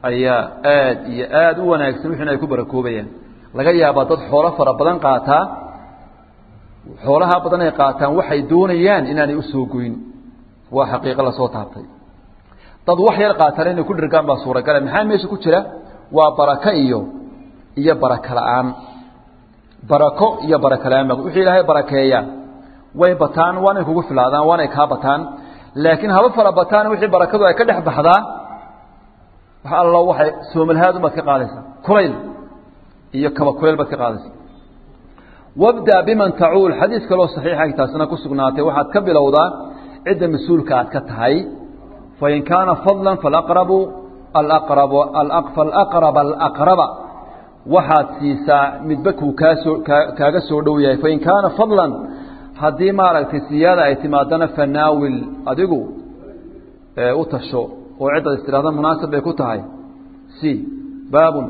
S1: ayaa aad iyo aada u wanaagsan wixina ay ku barakoobayaan laga yaabaa dad xoolo fara badan qaataa xoolaha badan ay qaataan waxay doonayaan inaanay usoo goyn waa xaqiiqo lasoo taabtay dad wax yar qaataan inay ku dhirgaan baa suuragala maxaa meesha ku jira waa barako iyo iyo barako la-aan barako iyo barako la-aan ba wixii ilaahay barakeeya way bataan waanay kugu filaadaan waanay kaa bataan laakiin haba fara bataan wixii barakadu ay ka dhex baxdaa wax allo waxay soomalhaad ubaad ka qaadaysaa kulayl iyo kaba kulayl baad ka qaadaysaa wabda biman tacuul xadiis kaloo saxiixa taasina ku sugnaatay waxaad ka bilowdaa cidda mas-uulka aad ka tahay fain kaana fadla falaqrabu alaqrabu falaqraba alaqraba waxaad siisaa midba kuu kaasoo kaaga soo dhow yahay fain kaana fadlan haddii maaragtay siyaada ay timaadana fanaawil adigu u tasho oo ciddaad istidhahda munaasib bay ku tahay c baabun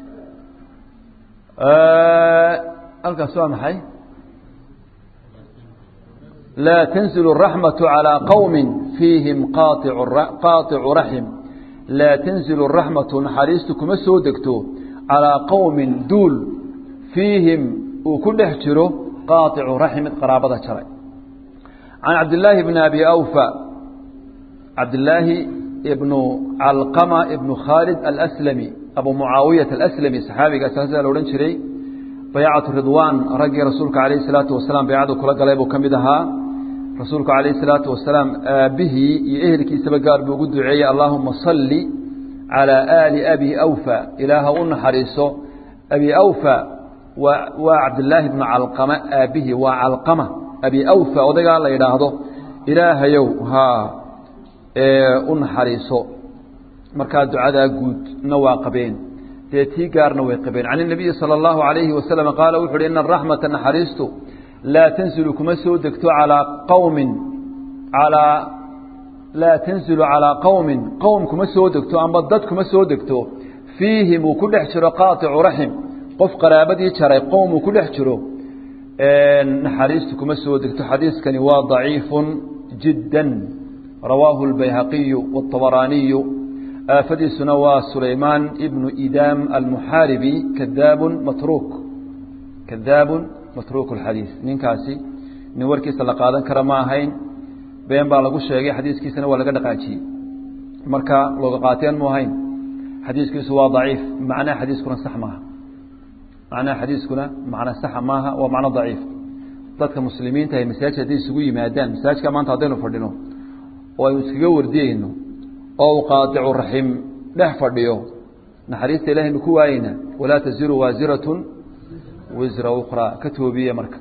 S1: halkaas waa maxay laa tanzilu الraxmaةu calىa qowmi fiihim qaaicu raxim laa tanzilu الraxmatu naxariistu kuma soo degto calىa qowmin duul fiihim uu ku dhex jiro qaaicu raxim mid qaraabada jaray can cabdillaahi bni abi awfa cabdillaahi ibnu calqama ibnu khaalid alslami abu mucaawiyata alaslami saxaabigaas hasa la odhan jiray baycatu ridwaan raggii rasuulka calayhi salaatu wasalaam baycadu kula galay buu ka mid ahaa rasuulku calayhi salaatu wasalaam aabbihii iyo ehelkiisaba gaar buu ugu duceeyey allaahuma salli calaa aali abi awfa ilaaha u naxariiso abi awfa waa waa cabdillaahi bnu calqama aabbihii waa calqama abi awfa odaygaa la yidhaahdo ilaahayow haa u naxariiso markaa ducadaa guudna waa qabeen dee tii gaarna way qabeen can الnabiyi salى اllahu عalayhi wasalam qaala wuxu uhi ina araxmata naxariistu laa tanzilu kuma soo degto calىa qowmin alaa laa tanzilu calىa qowmin qowm kuma soo degto amba dad kuma soo degto fiihim uu ku dhex jiro qaaicu raxim qof qaraabadii jaray qowm uu ku dhex jiro naxariistu kuma soo degto xadiiskani waa ضaciifu jidا rawaahu اlbayhaqiyu wالطabaraaniyu aafadiisuna waa sulaymaan ibnu idaam almuxaaribi kadaabun matruuk kadaabun matruuk اlxadiis ninkaasi nin warkiisa la qaadan kara ma ahayn been baa lagu sheegay xadiiskiisana waa laga dhaqaajiyey marka looga qaateen mu ahayn xadiiskiisu waa daciif macnaha xadiiskuna sax maaha macnaha xadiiskuna macna saxa maaha waa macno daciif dadka muslimiinta ay masaajid hadday isugu yimaadaan masaajidka maanta haddaynu fadhino oo aynu iskaga wardiyeyno oo uu qaadicu raxim dhex fadhiyo naxariista ilahaynu ku waayeyna walaa taziru waasiratun wisra ukhraa ka toobiye marka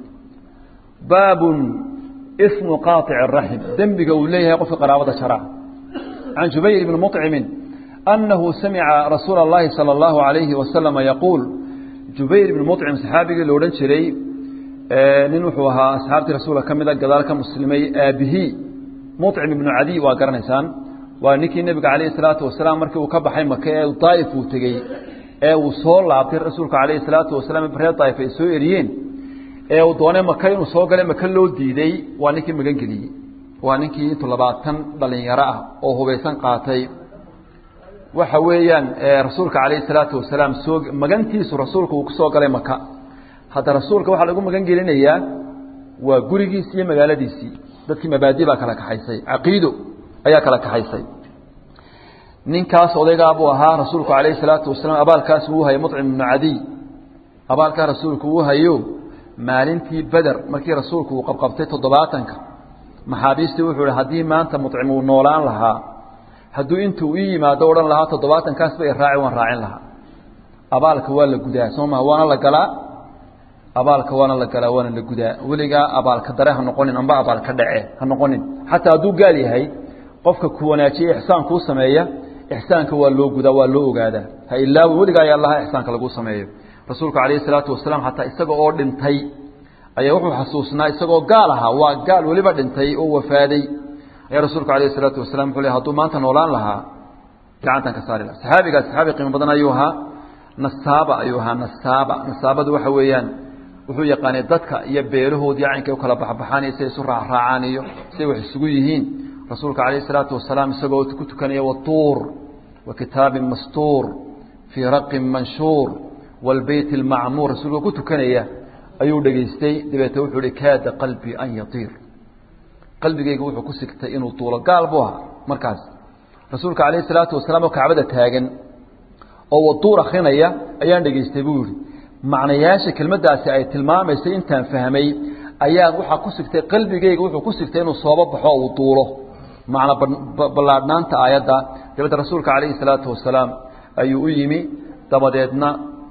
S1: baabun ismu qaaici raxim dembiga uu leeyahay qofka qaraabada jara can jubayr bni muطcimin annahu samica rasuula اllahi salى اllahu alayhi wasalama yaquul jubayr ibni muطcim saxaabigii la odhan jiray nin wuxuu ahaa asxaabtii rasuulka ka mida gadaal ka muslimay aabihii muطcim ibnu cadiy waa garanaysaan waa ninkii nebiga calayhi salaatu wasalaam markii uu ka baxay maka ee daa'if uu tegey ee uu soo laabtay rasuulka calayhi salaatu wasalaam reer daa'if ay soo eriyeen ee uu doonay maka inuu soo galay maka loo diiday waa ninkii magan geliyey waa ninkii intuu labaatan dhalinyaro ah oo hubaysan qaatay waxa weeyaan rasuulka calayhi salaatu wasalaam soo magantiisu rasuulka uu ku soo galay maka hadda rasuulka waxaa lagu magan gelinayaa waa gurigiisi iyo magaaladiisii dadkii mabaadi baa kala kaxaysay caqiido ayaa kala kaxaysay ninkaas odaygaa buu ahaa rasuulku calayhi salaatu wasalaam abaalkaas uu hayay mucim ibnu cadiy abaalkaa rasuulku uu hayo maalintii beder markii rasuulku uu qabqabtay toddobaatanka maxaabiistii wuxuu ihi haddii maanta mucim uu noolaan lahaa hadduu intuu ii yimaado odhan lahaa toddobaatankaasba i raaci waan raacin lahaa abaalka waa la gudaa soo maha waana la galaa abaalka waana la galaa waana la gudaa weligaa abaalka dare ha noqonin amba abaalka dhace ha noqonin xataa hadduu gaal yahay qofka ku wanaajiye ixsaan kuu sameeya ixsaanka waa loo gudaa waa loo ogaadaa ha ilaawi weligaa ayaa allaha ixsaanka laguu sameeyo rasuulku calayhi salaatu wasalaam xataa isaga oo dhintay ayaa wuxuu xasuusnaa isagoo gaal ahaa waa gaal weliba dhintay oo wafaaday ayaa rasuulku calayhi salaatu wasalam wuxuu le hadduu maanta noolaan lahaa gacantan ka saari laha saxaabigaas saxaabi qiimo badan ayuu ahaa nasaaba ayuu ahaa nasaaba nasaabadu waxa weeyaan wuxuu yaqaanay dadka iyo beelahoodii caynka u kala baxbaxaan iyo siay isu raacraacaan iyo siay wax isugu yihiin rasuulka calayhi salaatu wasalaam isagoo ku tukanaya watuur wa kitaabin mastuur fii raqin manshuur wاlbeyt اlmacmuur rasuulka ku tukanaya ayuu dhegaystay dabeete wuxuu hi kaada qalbii an yatiir qalbigayga wuxuu ku sigtay inuu duulo gaal buu ahaa markaas rasuulka calayh isalaatu wasalaam oo kacbada taagan oo waduur akrinaya ayaan dhegaystay buu yihi macnayaasha kelmaddaasi ay tilmaamaysay intaan fahmay ayaa waxaa ku sigtay qalbigayga wuxuu ku sigtay inuu soobo baxo uu duulo macna ballaadhnaanta aayadda dabeete rasuulka calayhi salaatu wasalaam ayuu u yimi dabadeedna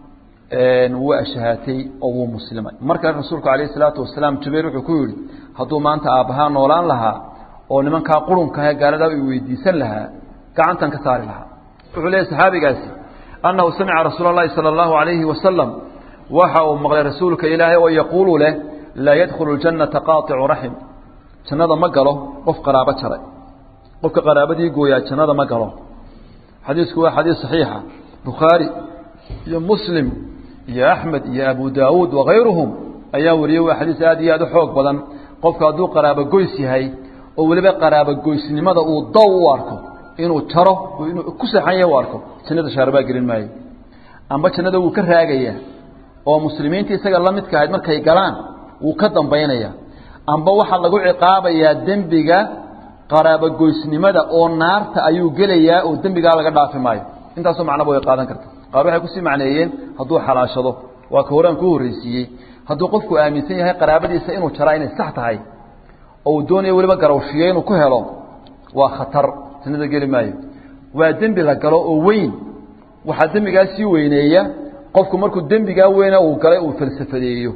S1: wuu ashahaatay oo wuu muslimay markaa rasuulku calayhi salaatu wasalaam jubayr wuxuu ku yidhi hadduu maanta aabbahaa noolaan lahaa oo nimankaa qurunkahe gaaladaa i weydiisan lahaa gacantan ka saari lahaa wuxuu leeyahy saxaabigaasi annahu samica rasuula اllahi salى اllahu alayhi wasalam waxa uu maqlay rasuulka ilaahay oo yaquulu leh laa yadkhulu اljannata qaaicu raxim jannada ma galo qof qaraabo jaray qofka qaraabadii gooyaa jannada ma galo xadiisku waa xadiis saxiixa bukhaari iyo muslim iyo axmed iyo abu daawuud wakayruhum ayaa wariyey waa xadiis aad iyo aad u xoog badan qofka hadduu qaraabogoys yahay oo weliba qaraabogoysnimada uu daw u arko inuu jaro inuu ku seexan yahay u arko jannada shaarbaa gelin maayo amba jannada wuu ka raagaya oo muslimiinta isaga la midka ahayd markay galaan wuu ka dambaynaya amba waxaa lagu ciqaabayaa dembiga qaraabogoysnimada oo naarta ayuu gelayaa oo dembigaa laga dhaafi maayo intaasoo macnaba way qaadan karta qaar waxay kusii macneeyeen hadduu xalaashado waa ka horaan ku horreysiiyey hadduu qofku aaminsan yahay qaraabadiisa inuu jaraa inay sax tahay oo uu doonayo weliba garawshiyo inuu ku helo waa khatar jannada geli maayo waa dembi la galo oo weyn waxaa dembigaa sii weyneeya qofku markuu dembigaa weyne uu galay uu falsafadeeyo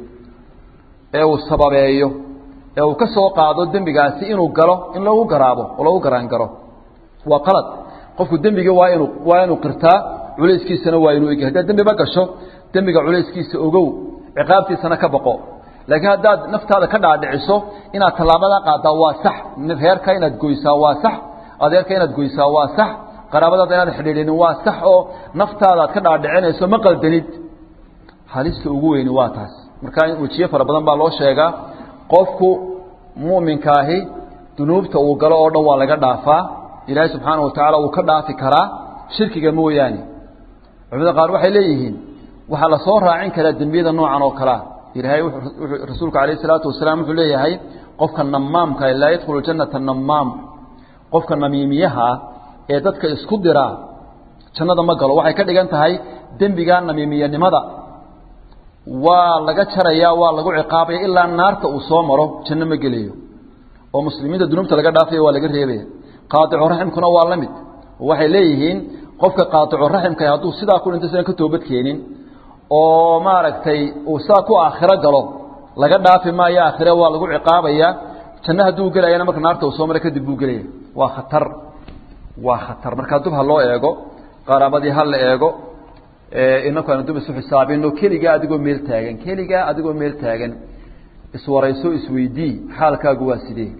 S1: ee uu sababeeyo ee uu ka soo qaado dembigaasi inuu galo in lagu garaabo oo lagu garaangaro waa qalad qofku dembigii waa inuu waa inuu qirtaa culayskiisana waa inuu eg haddaad dembiba gasho dembiga culayskiisa ogow ciqaabtiisana ka baqo laakiin haddaad naftaada ka dhaadhiciso inaad tallaabadaa qaaddaa waa sax reerka inaad goysaa waa sax adeerka inaad goysaa waa sax qaraabadaada inaad xidhiidhinin waa sax oo naftaada aad ka dhaadhicinayso ma qaldanid halista ugu weyni waa taas markaa wejiye fara badan baa loo sheegaa qofku mu'minkaahi dunuubta uu galo oo dhan waa laga dhaafaa ilaahay subxaana wa tacaala wuu ka dhaafi karaa shirkiga mooyaane culimada qaar waxay leeyihiin waxaa la soo raacin karaa dembiyada noocan oo kalea ilaahay rasuulku calayh isalaatu wasalaam wuxuu leeyahay qofka namaamka laa yadkhulu jannata namaam qofka namiimiyaha ee dadka isku diraa jannada ma galo waxay ka dhigan tahay dembigaa namiimiyanimada waa laga jarayaa waa lagu ciqaabaya ilaa naarta uu soo maro janno ma gelayo oo muslimiinta dunuubta laga dhaafaya waa laga reebaya qaadicu raximkuna waa la mid waxay leeyihiin qofka qaadicu raximka hadduu sidaa ku dhinto sidan ka toobad keenin oo maaragtay uu sidaa ku aakhiro galo laga dhaafi maayo aakhire waa lagu ciqaabaya janno hadduu gelayana marka naarta uu soo mara kadib buu gelaya waa khatar waa khatar markaa dub ha loo eego qaraabadii ha la eego inaku aynu dub isu xisaabino keligaa adigoo meel taagan keligaa adigoo meel taagan iswarayso isweydii xaalkaagu waa sidee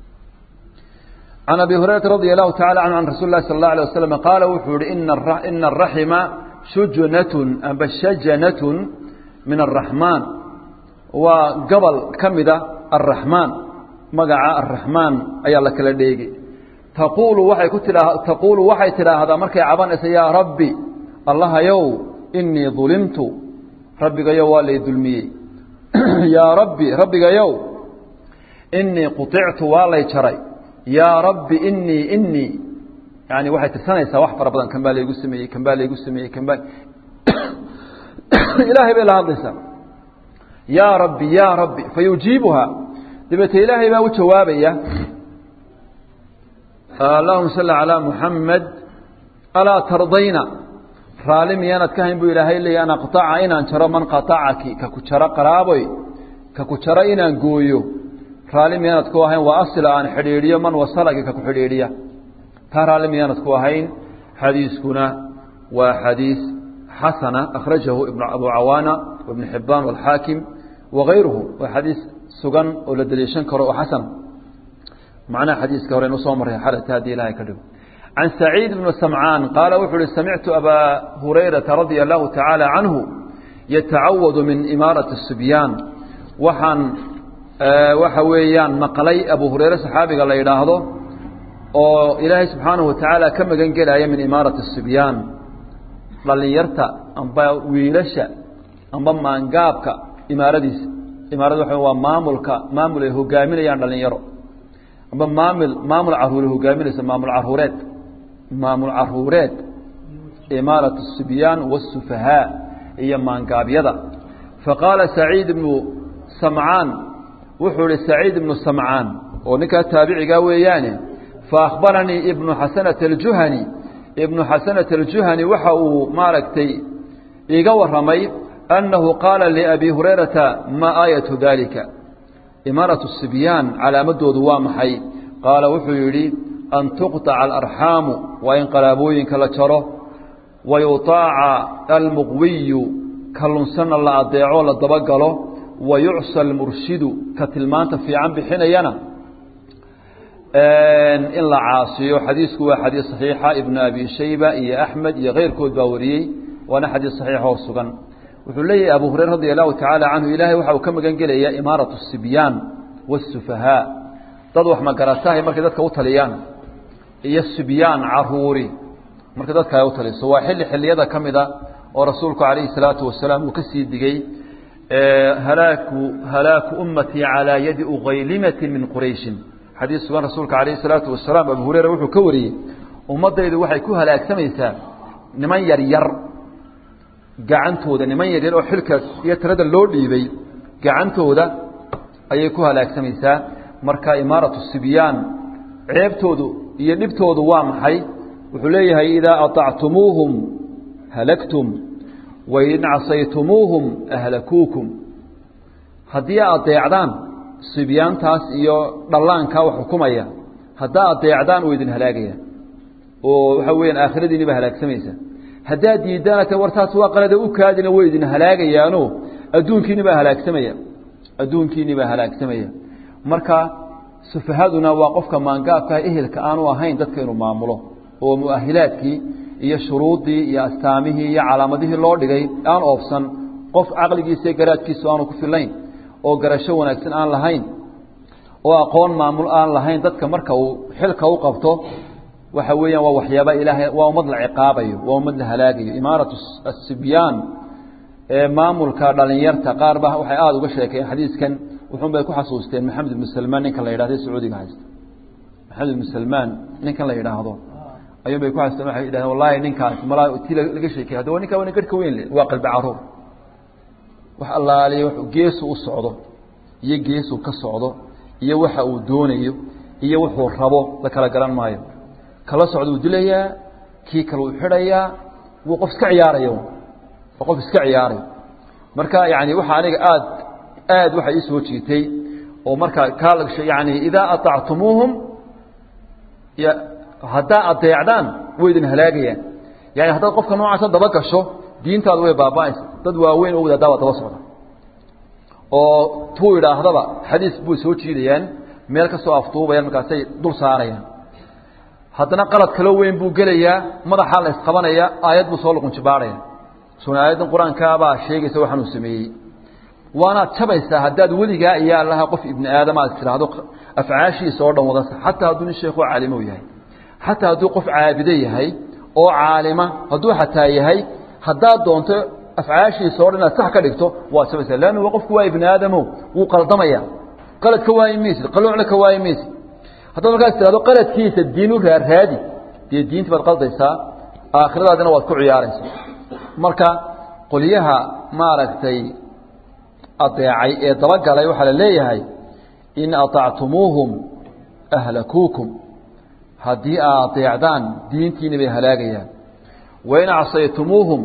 S1: can abi hurayrata radia allahu tacala canhu can rasuli lahi sala allah alay wasalam qaala wuxuu yihi ina araxima shujnatun amba shajanatun min araxmaan waa gobol ka mida araxmaan magaca araxmaan ayaa la kala dheegi taquulu waxay ku tidhaa taquulu waxay tidhaahdaa markay cabanaysa yaa rabbi allahayow inii dulimtu rabbigayow waa lay dulmiyey yaa rabbi rabbigayow inii quictu waa lay jaray yaa rabbi inii inii yani waxay tirsanaysaa wax fara badan kan baa laygu sameeyey kan baa laygu sameeyey kan baa ilaahay bay la hadlaysaa yaa rabbi yaa rabbi fayujiibuhaa dabeete ilaahay baa u jawaabaya allahuma salli calaa muxamed alaa tardayna raali miyaanad ka hayn buu ilaahay leeya an aqطaca inaan jaro man qaطacaki ka ku jaro qaraaboy ka ku jaro inaan gooyo raali miyaanad ku ahayn waa asila aan xidhiidhiyo man wasalaki ka ku xidhiidhiya taa raali miyaanad ku ahayn xadiiskuna waa xadiis xasana akhrajahu ibn abu cawaana ibn xibaan wاlxaakim wagayruhu waa xadiis sugan oo la daliishan karo oo xasan macnaha xadiiska hore inu soo marray xalata haddii ilahay ka dhigo can saciid bn samcaan qaala wuxuu uhi samictu abaa hurayrata radia allahu tacaala canhu yatacawadu min imaarati sibyaan waxaan waxa weeyaan maqlay abu hureyre saxaabiga la yidhaahdo oo ilaahay subxaanahu watacaala ka magan gelaya min imaarati sibyaan dhalinyarta amba wiilasha amba maangaabka imaaradiisa imaarada waxa waa maamulka maamul ay hogaaminayaan dhalinyaro amba maamul maamul caruure hogaaminaysa maamul caruureed maamul caruureed imaarat الsibyaan wالsufahaa iyo maangaabyada faqaala saciid ibnu samcaan wuxuu ihi saciid ibnu samcaan oo ninkaa taabicigaa weeyaane faأkhbaranii ibnu xasanata اljuhani ibnu xasanata اljuhani waxa uu maaragtay iga waramay annahu qaala liabi hurayrata ma aayatu dalika imaaraة الsibyaan calaamadoodu waa maxay qaala wuxuu yidhi an tuqطaca alarxaamu waa in qalaabooyinka la jaro wayuطaaca almuqwiyu ka lunsanna la adeeco la dabagalo wayucsa almurshidu ka tilmaanta fiican bixinayana in la caasiyo xadiisku waa xadiis صaxiixa ibnu abi shayba iyo axmed iyo keyrkood baa wariyey waana xadiis صaxiix oo sugan wuxuu leeyahay abu hurayra radi allahu tacaala canhu ilaahay waxa uu ka magan gelaya imaaraة الsibyaan wالsufahaa dad wax magaratahay markay dadka u taliyaan iyo sibyaan caruuri marka dadka ay u taliso waa xilli xilliyada ka mida oo rasuulku calayhi salaatu wasalaam uu ka sii digey halaaku halaaku ummatii calaa yadi uqaylimatin min qurayshin xadiis sugan rasuulka calayhi salaatu wasalaam abu hureyra wuxuu ka wariyey ummaddaydu waxay ku halaagsamaysaa niman yar yar gacantooda niman yaryar oo xilka iyo tirada loo dhiibay gacantooda ayay ku halaagsamaysaa marka imaaratu sibyaan ceebtoodu iyo dhibtoodu waa maxay wuxuu leeyahay idaa aطactumuuhum halagtum wain casaytumuuhum ahlakuukum haddii adeecdaan sibyaantaas iyo dhallaankaa wax xukumaya haddaa adeecdaan way idin halaagayaan oo waxa weyaan aakhiradiini baa halaagsamaysa haddaad diidaana te wartaas waa qalada u kaadina way idin halaagayaano adduunkiini baa halaagsamaya adduunkiini baa halaagsamaya marka sufahaduna waa qofka maangaabkaa ehelka aanu ahayn dadka inuu maamulo oo muahilaadkii iyo shuruuddii iyo astaamihii iyo calaamadihii loo dhigay aan oofsan qof caqligiisa iyo garaadkiisu aanu ku filayn oo garasho wanaagsan aan lahayn oo aqoon maamul aan lahayn dadka marka uu xilka u qabto waxa weeyaan waa waxyaaba ilaahay waa ummad la ciqaabayo waa ummad la halaagayo imaaratu asibyaan ee maamulka dhalinyarta qaar ba waxay aada uga sheekeen xadiiskan wuxuun bay ku xasuusteen maxamed ibnu salmaan ninkan la yidhahdo sacuudiga haysta maxamed ibnu salmaan ninkan la yidhaahdo ayuun bay ku xasuusteen waxay yidhahdeen wallahi ninkaas malaa ti laga sheekey haddaba ninkaa wana garhka weyn le waa qalbi caruur wax allaaliya w geesu u socdo iyo geesuu ka socdo iyo waxa uu doonayo iyo wuxuu rabo la kala garan maayo kala socda uu dilayaa kii kale uu xidhayaa wuu qof iska ciyaaraya waa qof iska ciyaaraya marka yani waxa aniga aad aad waxa ii soo jiitay oo marka kaa yani idaa aطactumuuhum haddaa adeecdaan way idin halaagayaan yani haddaad qofka noocaasa daba gasho diintaadu way baaba'aysa dad waaweyn oo wadaaddaa waa daba socda oo tuu idhaahdaba xadiis buu soo jiidayaan meel ka soo afduubayaan markaasay dul saarayaan haddana qalad kaloo weyn buu gelayaa madaxaa la isqabanaya aayad buu soo luqunjibaarhaya suna aayaddan qur-aankaabaa sheegaysa waxaan uu sameeyey waanaad jabaysaa haddaad weligaa iyo allaha qof ibni aadam aad tidhaahdo afcaashiisa oo dhan wadasa xataa hadduu nin sheekoo caalimo yahay xataa hadduu qof caabido yahay oo caalima hadduu xataa yahay haddaad doonto afcaashiisa o dhan inaad sax ka dhigto waad jabaysaa leannu qofku waa ibni aadamo wuu qaldamaya qalad ka waayi maysid qaluucna ka waayi maysid haddaad markaas tidhahdo qaladkiisa diin u raarraadi dee diinti baad qaldaysaa aakhiradaadina waad ku ciyaaraysaa marka qolyaha maaragtay adeecay ee dabagalay waxaa la leeyahay in aطactumuuhum ahlakuukum haddii aad adeecdaan diintiina bay halaagayaan wain acsaytumuuhum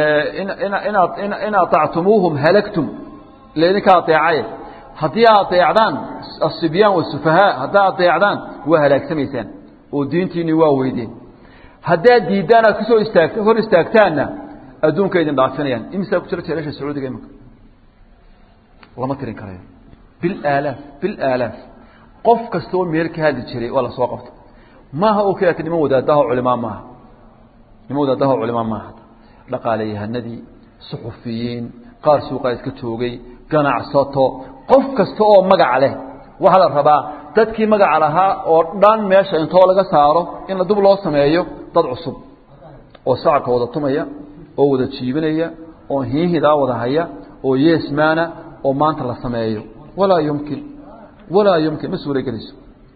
S1: in aطactumuuhum halagtum ila idinka adeecay haddii aad adeecdaan asibyaan wasufahaa haddaa adeecdaan waa halaagsamaysaan oo diintiinii waa weydeen haddaad diiddaan aad kusoo istaag hor istaagtaanna adduunka idin dhaafinayaan imisaa ku jira jeelasha sacuudiga imika lama tirin karayo bilaalaaf bilaalaaf qof kasta oo meel ka hadli jiray waa lasoo qabta maaha oo keliata niman wadaadaha culimaa maaha niman wadaadaha culimaa maaha dhaqaaleyahanadii suxufiyiin qaar suuqaa iska joogay ganacsato qof kasta oo magac leh waxaa la rabaa dadkii magaca lahaa oo dhan meesha intoo laga saaro in la dub loo sameeyo dad cusub oo sacabka wada tumaya oo wada jiibinaya oo hiihidaa wada haya oo yeesmaana oo maanta la sameeyo walaa yumkin walaa yumkin ma suura gelayso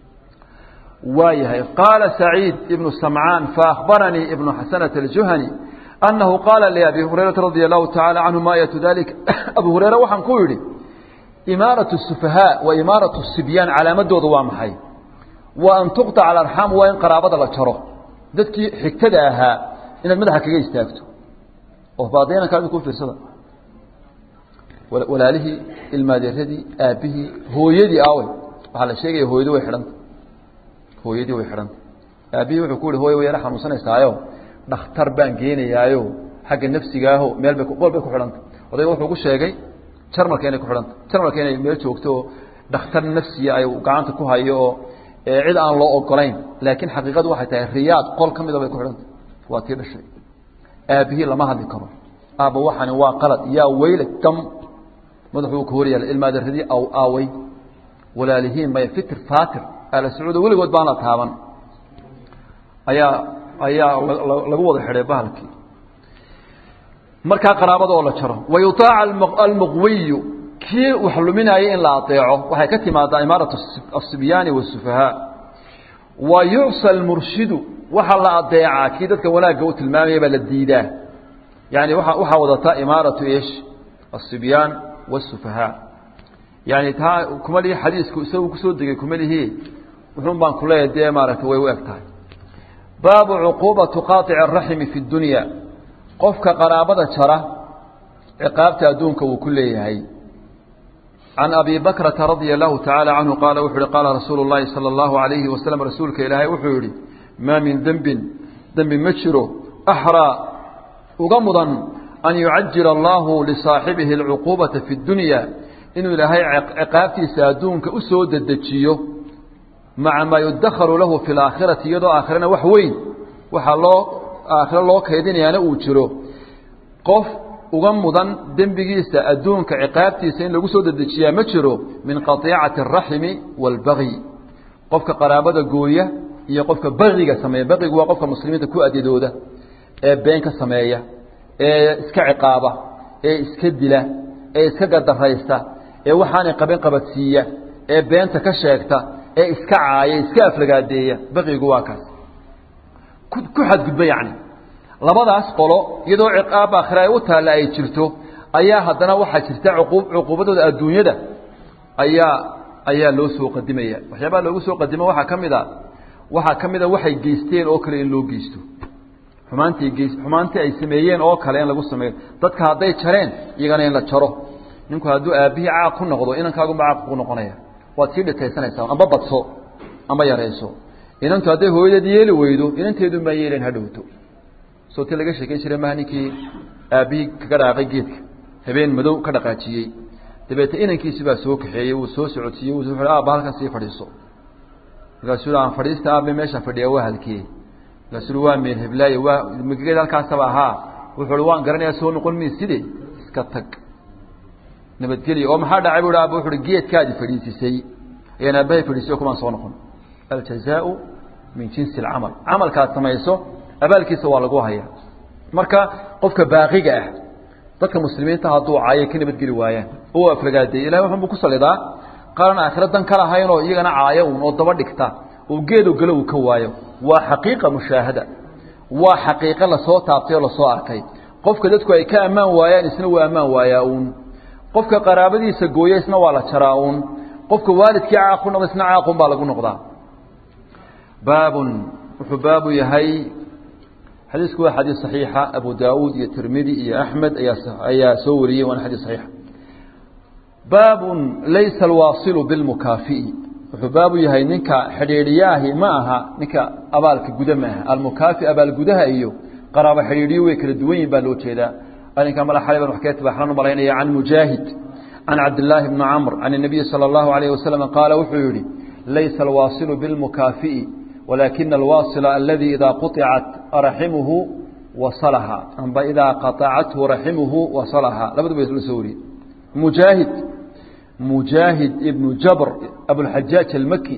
S1: waa yahay qaala saciid ibnu samcaan faakbaranii ibnu xasanata aljuhani annahu qaala liabi hurayrata radia allahu tacala canhu ma ayatu dalika abu hureyre waxaan ku yidhi imaaratu sufahaa wa imaaratu sibyaan calaamadooda waa maxay wa an tuqطaca alarxaam waa in qaraabada la jaro dadkii xigtada ahaa inaad madaxa kaga istaagto oo baadinankaadi ku fiirsada walaalihii ilmaadeeradii aabbihii hooyadii aawey waxaa la sheegaya hooyadii way xidhanta hooyadii way xidhanta aabbihii wuxuu ku yihi hooya way yara xanuunsanaysaayo dhakhtar baan geenayaayo xagga nafsigaaho meel bay qol bay ku xidhanta odayga wuxuu ku sheegay jarmalka inay ku xidhanta jarmalka inay meel joogto oo dhakhtar nafsiya ay gacanta ku hayo oo cid aan loo ogolayn laakiin xaqiiqadu waxay tahay riyaad qol ka mida bay ku xidhanta waa tii dhashay aabbihii lama hadli karo aabba waxani waa qalad yaa weyle gam madaxuu ka horyaala ilmaaderadii aw aaway walaalihiin maya fitir fatir ala sacuuda weligood baan la taaban ayaa ayaa lagu wada xidhay bahalkii markaa qaraabada oo la jaro wayutaaca almuqwiyu kii wax luminaya in la adeeco waxay ka timaadaa imaaratu asibyaani wasufahaa wa yucsa almurshidu waxaa la adeecaa kii dadka wanaagga u tilmaamaya baa la diidaa yani waa waxaa wadataa imaaratu ish asibyaan wasufahaa yani taa kuma lihi xadiisku isagu kusoo degay kuma lihi wuxuun baan kuleeyahay dee maaragtay way u eg tahay baabu cuquubatu qaaici araximi fi dunya qofka qaraabada jara ciqaabta adduunka wuu ku leeyahay can abi bakrata radia allahu tacaala canhu qaala wuxu uhi qaala rasuulu llahi sala allahu alayhi wasalam rasuulka ilaahay wuxuu yihi maa min dembin dembi ma jiro axraa uga mudan an yucajila allahu lisaaxibihi alcuquubata fi dunya inuu ilaahay ciqaabtiisa adduunka u soo dedejiyo maca maa yudakharu lahu fi laakhirati iyadoo aakhirana wax weyn waxaa loo aakhiro loo kaydinayaana uu jiro qof uga mudan dembigiisa adduunka ciqaabtiisa in lagu soo dedejiyaa ma jiro min qatiicati araximi waalbagyi qofka qaraabada gooya iyo qofka bagiga sameeya bagigu waa qofka muslimiinta ku adyadooda ee been ka sameeya ee iska ciqaaba ee iska dila ee iska gadaraysta ee waxaanay qaban qabadsiiya ee beenta ka sheegta ee iska caaya iska aflagaadeeya baqigu waa kaas ku xadgudba yacni labadaas qolo iyadoo ciqaab aakhira ay u taalla ay jirto ayaa haddana waxaa jirta cuquub cuquubadooda adduunyada ayaa ayaa loo soo qadimaya waxyaabaha loogu soo qadimo waxaa ka mid a waxaa ka mid a waxay geysteen oo kale in loo geysto xumaantii geys xumaantii ay sameeyeen oo kale in lagu sameeyo dadka hadday jareen iyagana in la jaro ninku hadduu aabbihii caaq ku noqdo inankaagunba caaq ku noqonaya waad sii dhitaysanaysaa amba badso amba yarayso inantu hadday hooyadeed yeeli weydo inanteedun baa yeelayn hadhowto soo ti laga sheekeyn jiray maha ninkii aabbihii kaga dhaaqay geedka habeen madow ka dhaqaajiyey dabeete inankiisi baa soo kaxeeyey wuu soo socodsiiyey wuu aabba halkan sii fadhiiso markaasuu aan fadhiista aabe meesha fadhiya waa halkee markaasuu waa meel heblaaye waa magageed halkaasaba ahaa wuxuu uhi waan garanayaa soo noqon mi side iska tag nabadgelya oo maxaa dhacay bu aaba wuxu uhi geedkaadi fadhiisisay ayaan aabbahay fadhiisiyo kumaan soo noqon aljazaau min jinsi alcamal camalkaad samayso abaalkiisa waa lagu hayaa marka qofka baaqiga ah dadka muslimiinta hadduu caayo ka nabadgeli waayaan oo aflagaadeey ilahay wuxunbu ku salidaa qaalan aakhira dan ka lahayn oo iyagana caayo un oo daba dhigta oo geedo galo uu ka waayo waa xaqiiqa mushaahada waa xaqiiqo lasoo taabtay oo lasoo arkay qofka dadku ay ka ammaan waayaan isna waa ammaan waayaa uun qofka qaraabadiisa gooya isna waa la jaraa uun qofka waalidkii caaq ku noqda isna caaqun baa lagu noqdaa baabun wuxuu baabu yahay xadiisku waa xadiis صaxiixa abu daawuud iyo tirmidi iyo axmed ayaa ayaa soo wariyey waana xadiis صaxiixa baabun laysa alwaasilu bilmukaafi'i wuxuu baabu yahay ninka xidhiidhiyaahi ma aha ninka abaalka guda ma aha almukaafi abaalgudaha iyo qaraabo xidhiidhiyo way kala duwan yihin baa loo jeedaa arrinka mala xalay ban wax kaga tibaaxlan u malaynaya can mujaahid can cabdillaahi bni camr can الnabiyi salى اllahu alayh wasalam qaala wuxuu yihi laysa alwaasilu bilmukaafi'i walaakina alwaasila aladi idaa quطicat raximuhu wasalaha amba idaa qaطacathu raximuhu wasalaha labaduba la soo wariyey mujaahid mujaahid ibnu jabr abulxajaaj almaki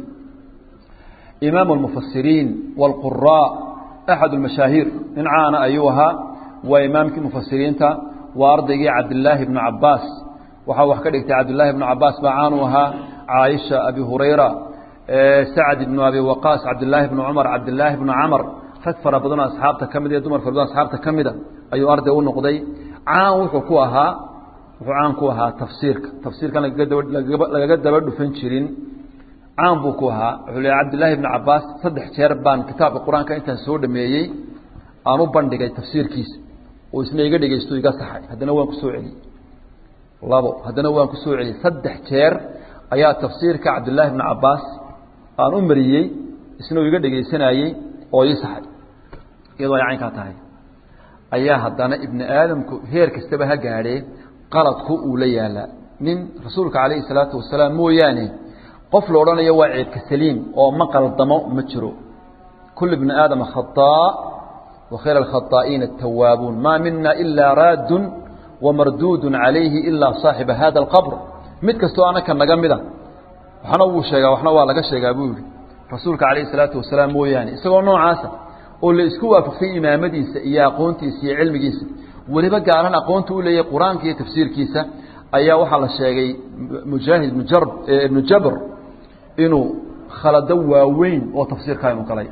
S1: imaam اlmufasiriin wاlquraa axad اlmashaahiir nin caana ayuu ahaa waa imaamkii mufasiriinta waa ardaygii cabdilaahi bnu cabaas waxaa wax ka dhigtay cabdilaahi bnu cabaas baa caanu ahaa caaisha abi hurayra sacd ibnu abi waqaas cabdilaahi bnu cumar cabdilaahi bnu camar rag fara badanoo asxaabta ka mid iyo dumar fara badan asxaabta ka mida ayuu arday u noqday caan wuxuu ku ahaa wuxuu caan ku ahaa tafsiirka tafsiirkan lagaga daba dhufan jirin caan buu ku ahaa wuxuu leeyahy cabdillaahi bni cabaas saddex jeer baan kitaabka qur-aanka intaan soo dhameeyey aan u bandhigay tafsiirkiisa oo isna iga dhegeysto iga saxay haddana waan ku soo celiyey labo haddana waan ku soo celiyey saddex jeer ayaa tafsiirka cabdillaahi bni cabaas aan u mariyey isna uu iga dhegeysanayey oo ii saxay iyadoo ay caynkaa tahay ayaa haddana ibni aadamku heer kastaba ha gaadhee qaladku uu la yaalaa nin rasuulka calayhi salaatu wasalaam mooyaane qof la odhanayo waa ceebka saliim oo ma qaldamo ma jiro kul ibni aadama khaطaa wa khayr alkhaطaa'iina atawaabuun maa mina ilaa raadun wamarduudun calayhi ilaa saaxiba hada alqabr mid kastoo anaka naga mida waxna wuu sheegaa waxna waa laga sheegaa buu yihi rasuulka calayhi salaatu wasalaam mooyaane isagoo noocaasa oo la isku waafaqsay imaamadiisa iyo aqoontiisa iyo cilmigiisa weliba gaaran aqoonta u leeyahay qur-aanka iyo tafsiirkiisa ayaa waxaa la sheegay mujaahid ibnu jabr inuu khalado waaweyn oo tafsiirkaa inuu galay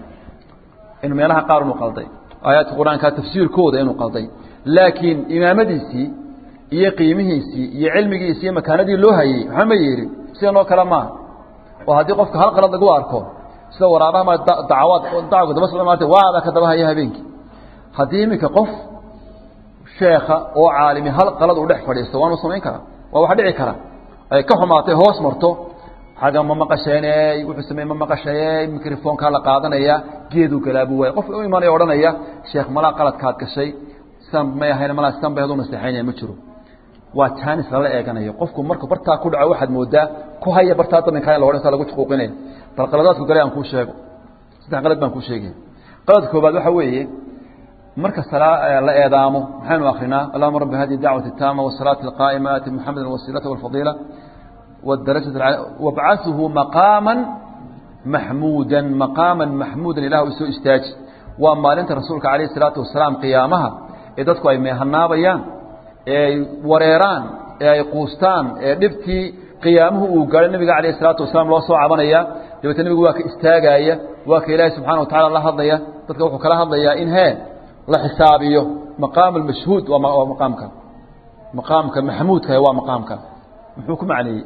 S1: in meelaha qaar inuu qalday aayaadka qur-aanka tafsiirkooda inuu qalday laakiin imaamadiisii iyo qiimihiisii iyo cilmigiisii iyo makaanadii loo hayey waxba ma yeelin sidan oo kale maaha oo haddii qofka hal qalad lagu arko sida waraabaha ma dacawaad dacwga daba socda maarta waaba ka daba haya habeenkii haddii iminka qof sheekha oo caalimi hal qalad uu dhex fadhiisto waanu samayn karaa waa wax dhici kara ay ka xumaatay hoos marto xagga ma maqasheeney wuxuu sameeye ma maqashayey microfonkaa la qaadanaya geeduu galaabu waaya qofka u imanaya odhanaya sheekh malaa qaladkaad gashay sidan may ahayn malaa sidan bay hadu naseexaynaya ma jiro waa jaanis lala eeganayo qofku markuu bartaa ku dhaco waxaad moodaa ku haya bartaa daminka in la odhan saa lagu xuquuqinaya bal qaladaadku galay aan kuu sheego saddex qalad baan kuu sheegaya qalad koobaad waxa weeye marka la eedaamo maxaynu akrinaa allahuma rabbi hadihi dacwati اtaama wasalaati اlqaa'ima aati muxameda wasiilata wاlfadiila wاdaraja wabcaثuhu maqaama maxmuuda maqaama maxmuuda ilah soo istaaji waa maalinta rasuulka alayh الsalaatu wasalaam qiyaamaha ee dadku ay meehanaabayaan ee ay wareeraan ee ay quustaan ee dhibtii qiyaamuhu uu gaadhay nabiga alayh الsalaatu wasalaam loo soo cabanaya dabeetna nebigu waa ka istaagaaya waa ka ilaahi subxana wa tacala la hadlaya dadka wuxuu kala hadlayaa in hee la xisaabiyo maqaam almashhuud waa maqaamka maqaamka maxmuudka waa maqaamka muxuu ku macneeyey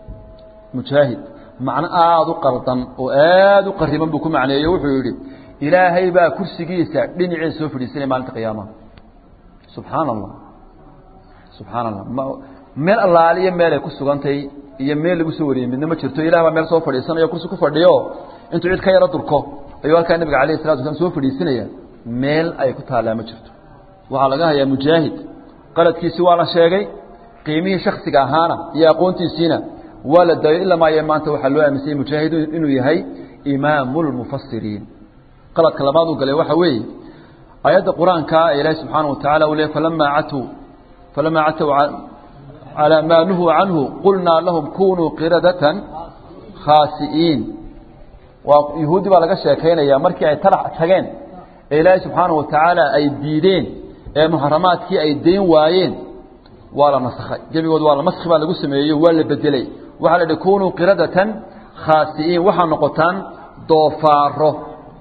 S1: mujaahid macno aada u qaldan oo aada u qariban buu ku macneeyey wuxuu yidhi ilaahay baa kursigiisa dhinaceeda soo fadhiisanaya maalinta qiyaamaha subxaana allah subxaana allah meel allaaliyo meel ay ku sugantay iyo meel lagu soo wariyey midna ma jirto ilah baa meel soo fadhiisanayo kursi ku fadhiyo intuu cid ka yaro durko ayuu halkaa nabiga alayh salatu waslam soo fadhiisanaya meel ay ku taallaa ma jirto waxaa laga hayaa mujaahid qaladkiisii waa la sheegay qiimihii shaksiga ahaana iyo aqoontiisiina waa la daayay ilaa maaye maanta waxaa loo aaminsanyay mujaahid inuu yahay imaamu lmufasiriin qaladka labaad uu galay waxa weeye aayadda qur-aanka ilaahi subxaana wa tacala uu leey falamaa catuu falamaa catow calaa maa nuhuu canhu qulnaa lahum kunuu qiradatan khaasi'iin waa yuhuuddi baa laga sheekaynaya markii ay tarax tageen ee ilaahay subxaana wa tacaala ay diideen ee muxaramaadkii ay dayn waayeen waa la nasakhay gebigood waa la maski baa lagu sameeyey waa la bedeley waxaa la idhi kunuu qiradatan khaasi'iin waxaa noqotaan doofaaro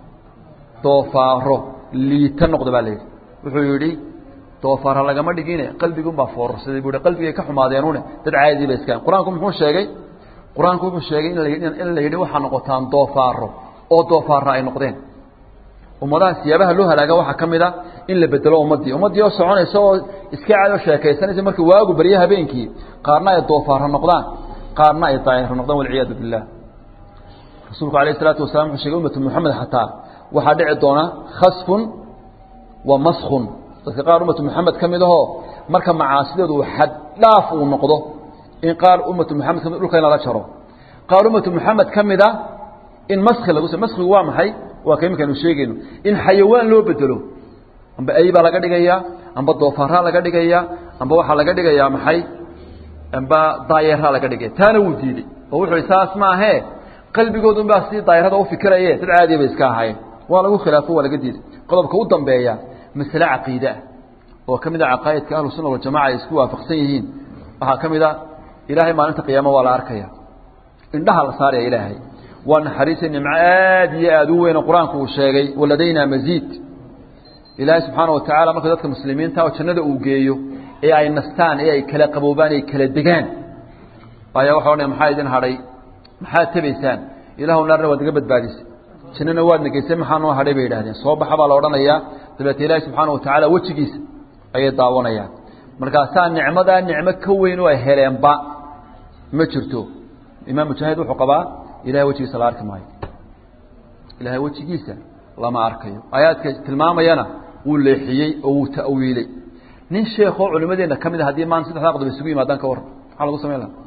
S1: doofaaro liita noqda baa la yidhi wuxuu yidhi doofaara lagama dhigine qalbigunbaa foorarsaday buu qalbigay ka xumaadeenune dad caadii ba iskaan qur-aanku muxuu sheegay qur-aanku wuxuu sheegay in la yidhi waxaa noqotaan doofaaro oo doofaara ay noqdeen ummadaha siyaabaha loo halaaga waxaa ka mid a in la bedelo ummaddii ummaddii oo soconaysa oo iska caado sheekaysanaysa markii waagu barye habeenkii qaarna ay doofaara noqdaan qaarna ay daayiro noqdaan walciyaadu billah rasuulku alayh isalaatu wasalam wuxuu shegay ummatu moxamed xataa waxaa dhici doona khasfun wa maskun dadka qaar ummatu moxamed ka mid ahoo marka macaasideedu uu xad dhaaf uu noqdo in qaar ummatu moxamed kamid dhulka in lala jaro qaar ummatu moxamed ka mid a in maski lagu maskigu waa maxay waa ka iminkaanu sheegayno in xayawaan loo bedelo amba ay baa laga dhigayaa amba doofaaraa laga dhigayaa amba waxaa laga dhigayaa maxay amba daayeeraa laga dhigay taana wuu diiday oo wuxuu saas maahee qalbigoodu baa si daayarada u fikiraye dad caadiya bay iska ahaayeen waa lagu khilaafo waa laga diiday qodobka u dambeeya masale caqiide ah oo ka mid a caqaa'idka ahlu sunna waljamaca ay isku waafaqsan yihiin waxaa ka mid a ilaahay maalinta qiyaama waa la arkaya indhaha la saaraya ilaahay waa naxariisa nimco aad iyo aad u weyn oo qur-aanku uu sheegay waladaynaa masiid ilaahay subxaana wa tacaala marka dadka muslimiinta oo jannada uu geeyo ee ay nastaan ee ay kala qaboobaan ay kala degaan ayaa waxa odhanaya maxaa idin hadhay maxaad tabaysaan ilaahu naarna waad naga badbaadisay jannana waad nageysay maxaa noo hadhay bay yidhahdeen soo baxa baa la odhanayaa dabeete ilaahi subxaana wa tacaala wejigiisa ayay daawanayaan markaasaa nicmadaa nicmo ka weyn oo ay heleenba ma jirto imaam mujaahid wuxuu qabaa ilahay wejigiisa la arki maayo ilaahay wejigiisa lama arkayo aayaadka tilmaamayana wuu leexiyey oo wuu ta'wiiley nin sheekoo culimadeenna ka mid a haddii maanta saddexdaa qodob isugu yimaadaan ka warran maxaa lagu samayn lahaa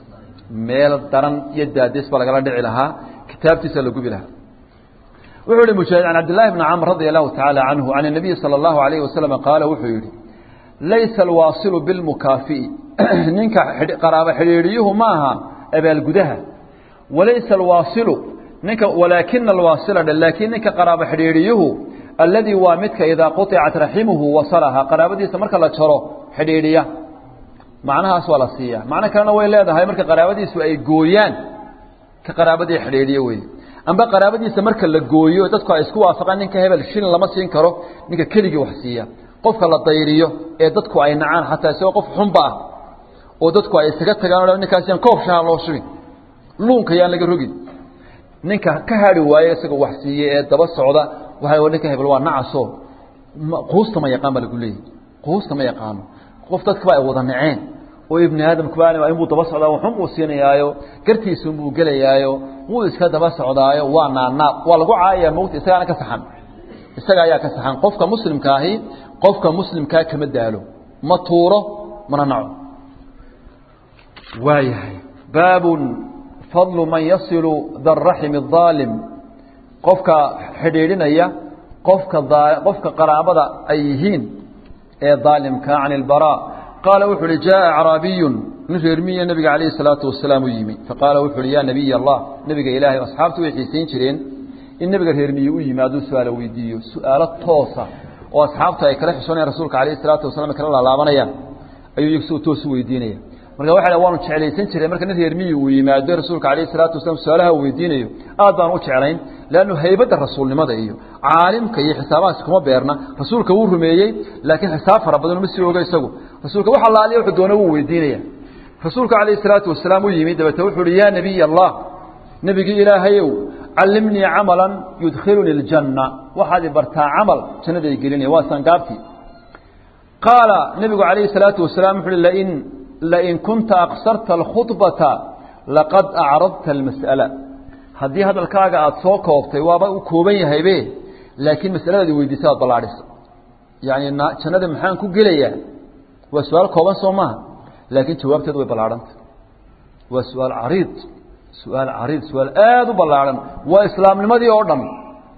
S1: meel daran iyo daades baa lagala dhici lahaa kitaabtiisa la gubi lahaa wuxuu yihi mujaahid can cabdillahi bni camr radia allahu tacaala canhu can الnabiyi salى اllahu alayhi wasalam qaala wuxuu yihi laysa alwaasilu bilmukaafi'i ninka qaraabo xidhiidhiyuhu ma aha abaalgudaha walaysa alwaasilu ninka walaakina alwaasila dhe laakiin ninka qaraabo xidhiidhiyuhu alladii waa midka idaa quطicat raximuhu wasalaha qaraabadiisa marka la jaro xidhiidhiya macnahaas waa la siiya macno kalena way leedahay marka qaraabadiisu ay gooyaan ka qaraabadii xidhiidhiya wey amba qaraabadiisa marka la gooyo dadku ay isku waafaqaan ninka hebel shilin lama siin karo ninka keligii wax siiya qofka la dayriyo ee dadku ay nacaan xataa isagoo qof xunba ah oo dadku ay isaga tagaan o ninkaas yaan koob shaha loo shubin luunka yaan laga rogin ninka ka hadhi waaye isagoo wax siiye ee daba socda waxa ninka hebel waa nacaso quusta ma yaqaan baa lagu leeyahy quusta ma yaqaano qof dadkaba ay wada naceen oo ibni aadamkuba inbuu daba socdaa waxun buu siinayaayo gartiisunbuu gelayaayo wuu iska daba socdaayo waa naanaab waa lagu caayaya mowta isagaana ka saxan isaga ayaa ka saxan qofka muslimka ahi qofka muslimkaa kama daalo ma tuuro mana naco waayahay baabun fadlu man yasilu daraximi الظaalim qofka xidhiidhinaya qofka qofka qaraabada ay yihiin ee daalimka can اlbarا qaala wuxu uhi jaءa acraabiyu nin reermiya nebiga calayh الsalaatu wasalaam u yimi faqaala wuxu uhi ya nabiy allah nebiga ilaahay asxaabtu way xiisayn jireen in nebiga reermiye u yimi hadduu su-aalo weydiiyo su-aalo toosa oo asxaabtu ay kala xishoonayaan rasuulka alayh الsalaatu wasalam ay kala laalaabanayaan ayuu iyagu si toos u weydiinaya marka waxa dha waanu jeclaysan jiray marka nin reermiyi uu yimaado rasuulka alayh الsalaatu wasalam su-aalaha uu weydiinayo aad baan u jeclayn leannu haybadda rasuulnimada iyo caalimka iyo xisaabahaas kuma beerna rasuulka wuu rumeeyey laakiin xisaab fara badan uma sii oga isagu rasuulka wax allaaliya wuxuu doona wuu weydiinaya rasuulka calayh الsalaatu wasalaam u yimi dabeete wuxu uhi ya nebiy allah nebigii ilaahayow callimnii camala yudkhiluni اljanna waxaad i bartaa camal jannada ay gelinaya waa sangaabtii qaala nebigu calayhi الsalaatu wasalaam wuxu uhi lain lain kunta aqsarta alkhudbata laqad acradta almas'ala haddii hadalkaaga aada soo koobtay waaba u kooban yahaybe laakiin masaladaadi weydiisa aad ballaadhisa yacni jannada maxaan ku gelayaa waa su-aal kooban soo maaha laakiin jawaabteedu way ballaadhanta waa su-aal cariid su-aal cariid su-aal aada u ballaadhan waa islaamnimadii oo dhan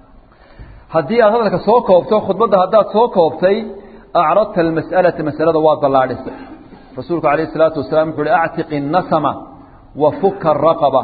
S1: haddii aad hadalka soo koobto khudbadda haddaad soo koobtay acradta almas'alata masalada waad ballaadhisa rasuulku alayh الsalaatu wasalaam wuxu uhi actiqi الnasma wa fuka الraqaba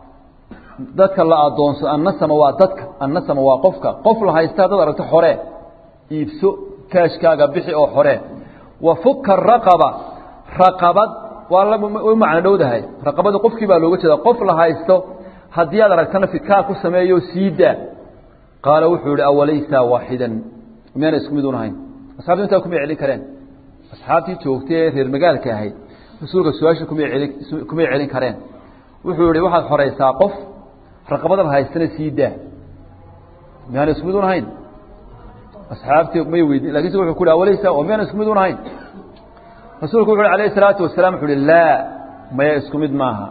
S1: dadka la adoonso annasama waa dadka annasama waa qofka qof la haysta haddaad aragto xore iibso kaashkaaga bixi oo xore wa fuka الraqaba raqabad waa u macno dhowdahay raqabada qofkii baa looga jeeda qof la haysto haddii aad aragtana fidkaa ku sameeyo siidaa qaala wuxuu yihi awalaysa waaxida miyaana isku mid unahayn asxabtu intaa kumay celin kareen asxaabtii joogtay ee reer magaalka ahayd rasuulka su-aasha kumay celin kumay celin kareen wuxuu yihi waxaad xoraysaa qof raqabada la haystana sii daa miyaana isku mid unahayn asxaabtii may weydin lakinse wuxuu ku hi awalaysa oo miyaana isku mid unahayn rasuulku wuxu uhi alayh الsalaatu wasalaam wuxu uhi laa maya isku mid maaha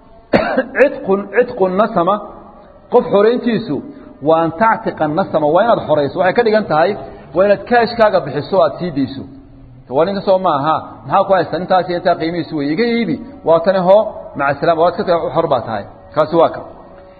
S1: cidqun cidqu nasama qof xorayntiisu waa an tactiqa nasama waa inaad xorayso waxay ka dhigan tahay waa inaad kaashkaaga bixiso aad sii dayso waa ninka soo ma aha maxaa ku haysta intaasi intaa qiimihiisu wey iga iibi waa tani hoo maca salam waad ka xor baa tahay kaasi waa ka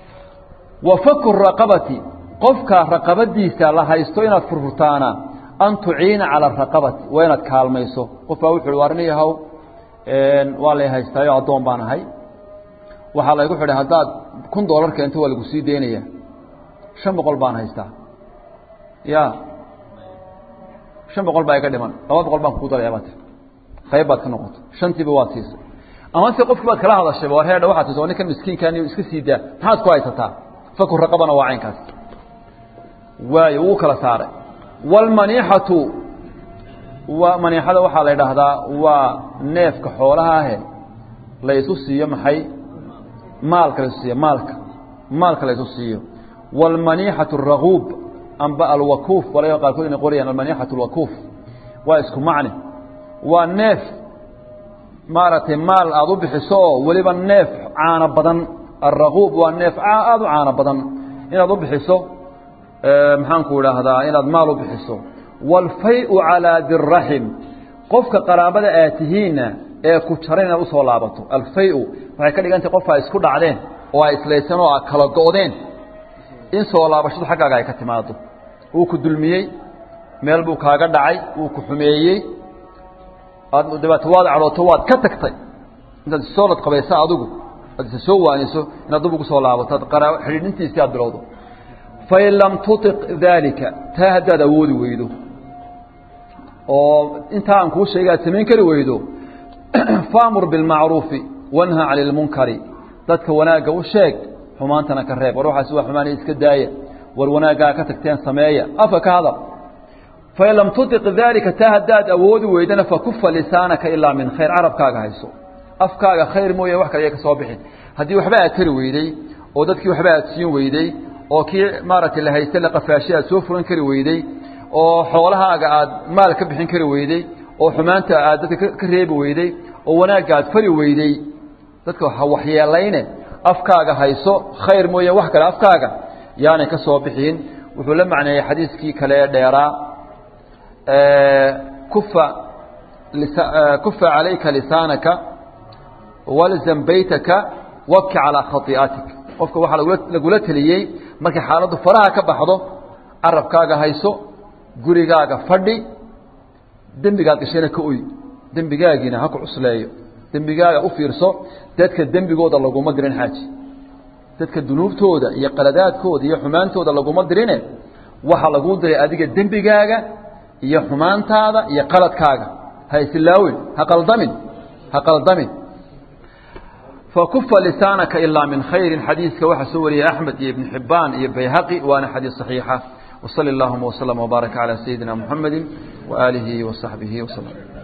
S1: wa faku raqabati qofka raqabadiisa la haysto inaad furfurtaana an tuciina cala araqabati waa inaad kaalmayso qof baa wuxu uhi waarniyahow waa lay haystaayo addoon baan ahay waxaa laygu xidhay haddaad kun doolar keento waa lagu sii deynaya shan boqol baan haystaa ya shan boqol baa iga dhiman laba boqol baan kugu daraya baa tir qayb baad ka noqoto shantiiba waad siisay ama se qofki baad kala hadashayba war heedha waxaad tis ninkan miskiinkan iska sii daa maxaad ku haysataa faku raqabana waa caynkaas waayo wuu kala saaray wاlmaniixatu waa maniixada waxaa la idhaahdaa waa neefka xoolaha ahe la isu siiyo maxay maalka la isu siiyo maalka maalka la isu siiyo wاlmaniixatu الraguub amba alwakuuf walaga qaarkood inay qorayaan almaniixatu اlwakuuf waa isku macne waa neef maaragtay maal aada u bixiso oo weliba neef caano badan alraguub waa neef aada u caano badan inaad u bixiso maxaanku idhaahdaa inaad maal u bixiso wاlfay-u calىa diraxim qofka qaraabada aad tihiinna ee ku jaran inaad usoo laabato alfay-u waxay ka dhigantay qofka ay isku dhacdeen oo ay islaysan oo a kala go'deen in soo laabashadu xaggaaga ay ka timaado wuu ku dulmiyey meel buu kaaga dhacay wuu ku xumeeyey aad dabeeto waad cadhooto waad ka tagtay intaad isoo ladqabaysa adigu aad isa soo waaniso inaad dub ugu soo laabato ad qaraa xidhiidhintiisii aad bilowdo fain lam tuiq daalika taa haddaad awoodi weydo oo intaa aan kuu sheegay aad samayn kari weydo faamur bilmacruufi wanha cani lmunkari dadka wanaagga u sheeg xumaantana ka reeb war waxaas waa xumaanay iska daaya war wanaaggaa ka tagteen sameeya afka ka hadal fain lam tuiq daalika taa haddaad awoodi weydana fakufa lisaanaka ilaa min khayr carabkaaga hayso afkaaga khayr mooye wax kale ya ka soo bixin haddii waxba aad tari weyday oo dadkii waxba aad siin weyday oo kii maaragtay la haysta la qafaashay aad soo furan kari weyday oo xoolahaaga aad maal ka bixin kari weyday oo xumaanta aad dadka ka reebi weyday oo wanaagga aad fari weyday dadka ha waxyeelayne afkaaga hayso khayr mooye wax kale afkaaga yaanay ka soo bixin wuxuu la macneeyey xadiiskii kale ee dheeraa kufa kufa calayka lisaanaka walzam baytaka wabki calaa khai'atik qofka waxaa lagula teliyey markay xaaladdu faraha ka baxdo carabkaaga hayso gurigaaga fadhi dembigaad gashayna ka oy dembigaagiina ha ku cusleeyo dembigaaga u fiirso dadka dembigooda laguma dirin xaaji dadka dunuubtooda iyo qaladaadkooda iyo xumaantooda laguma dirine waxaa laguu diray adiga dembigaaga iyo xumaantaada iyo qaladkaaga ha islaawin ha qaldamin ha qaldamin فكف لسانك إلا من خير حديث كوحة سوري أحمد بن حبان بيهقي وأنا حديث صحيحة وصلى اللهم وسلم وبارك على سيدنا محمد وآله وصحبه وسلم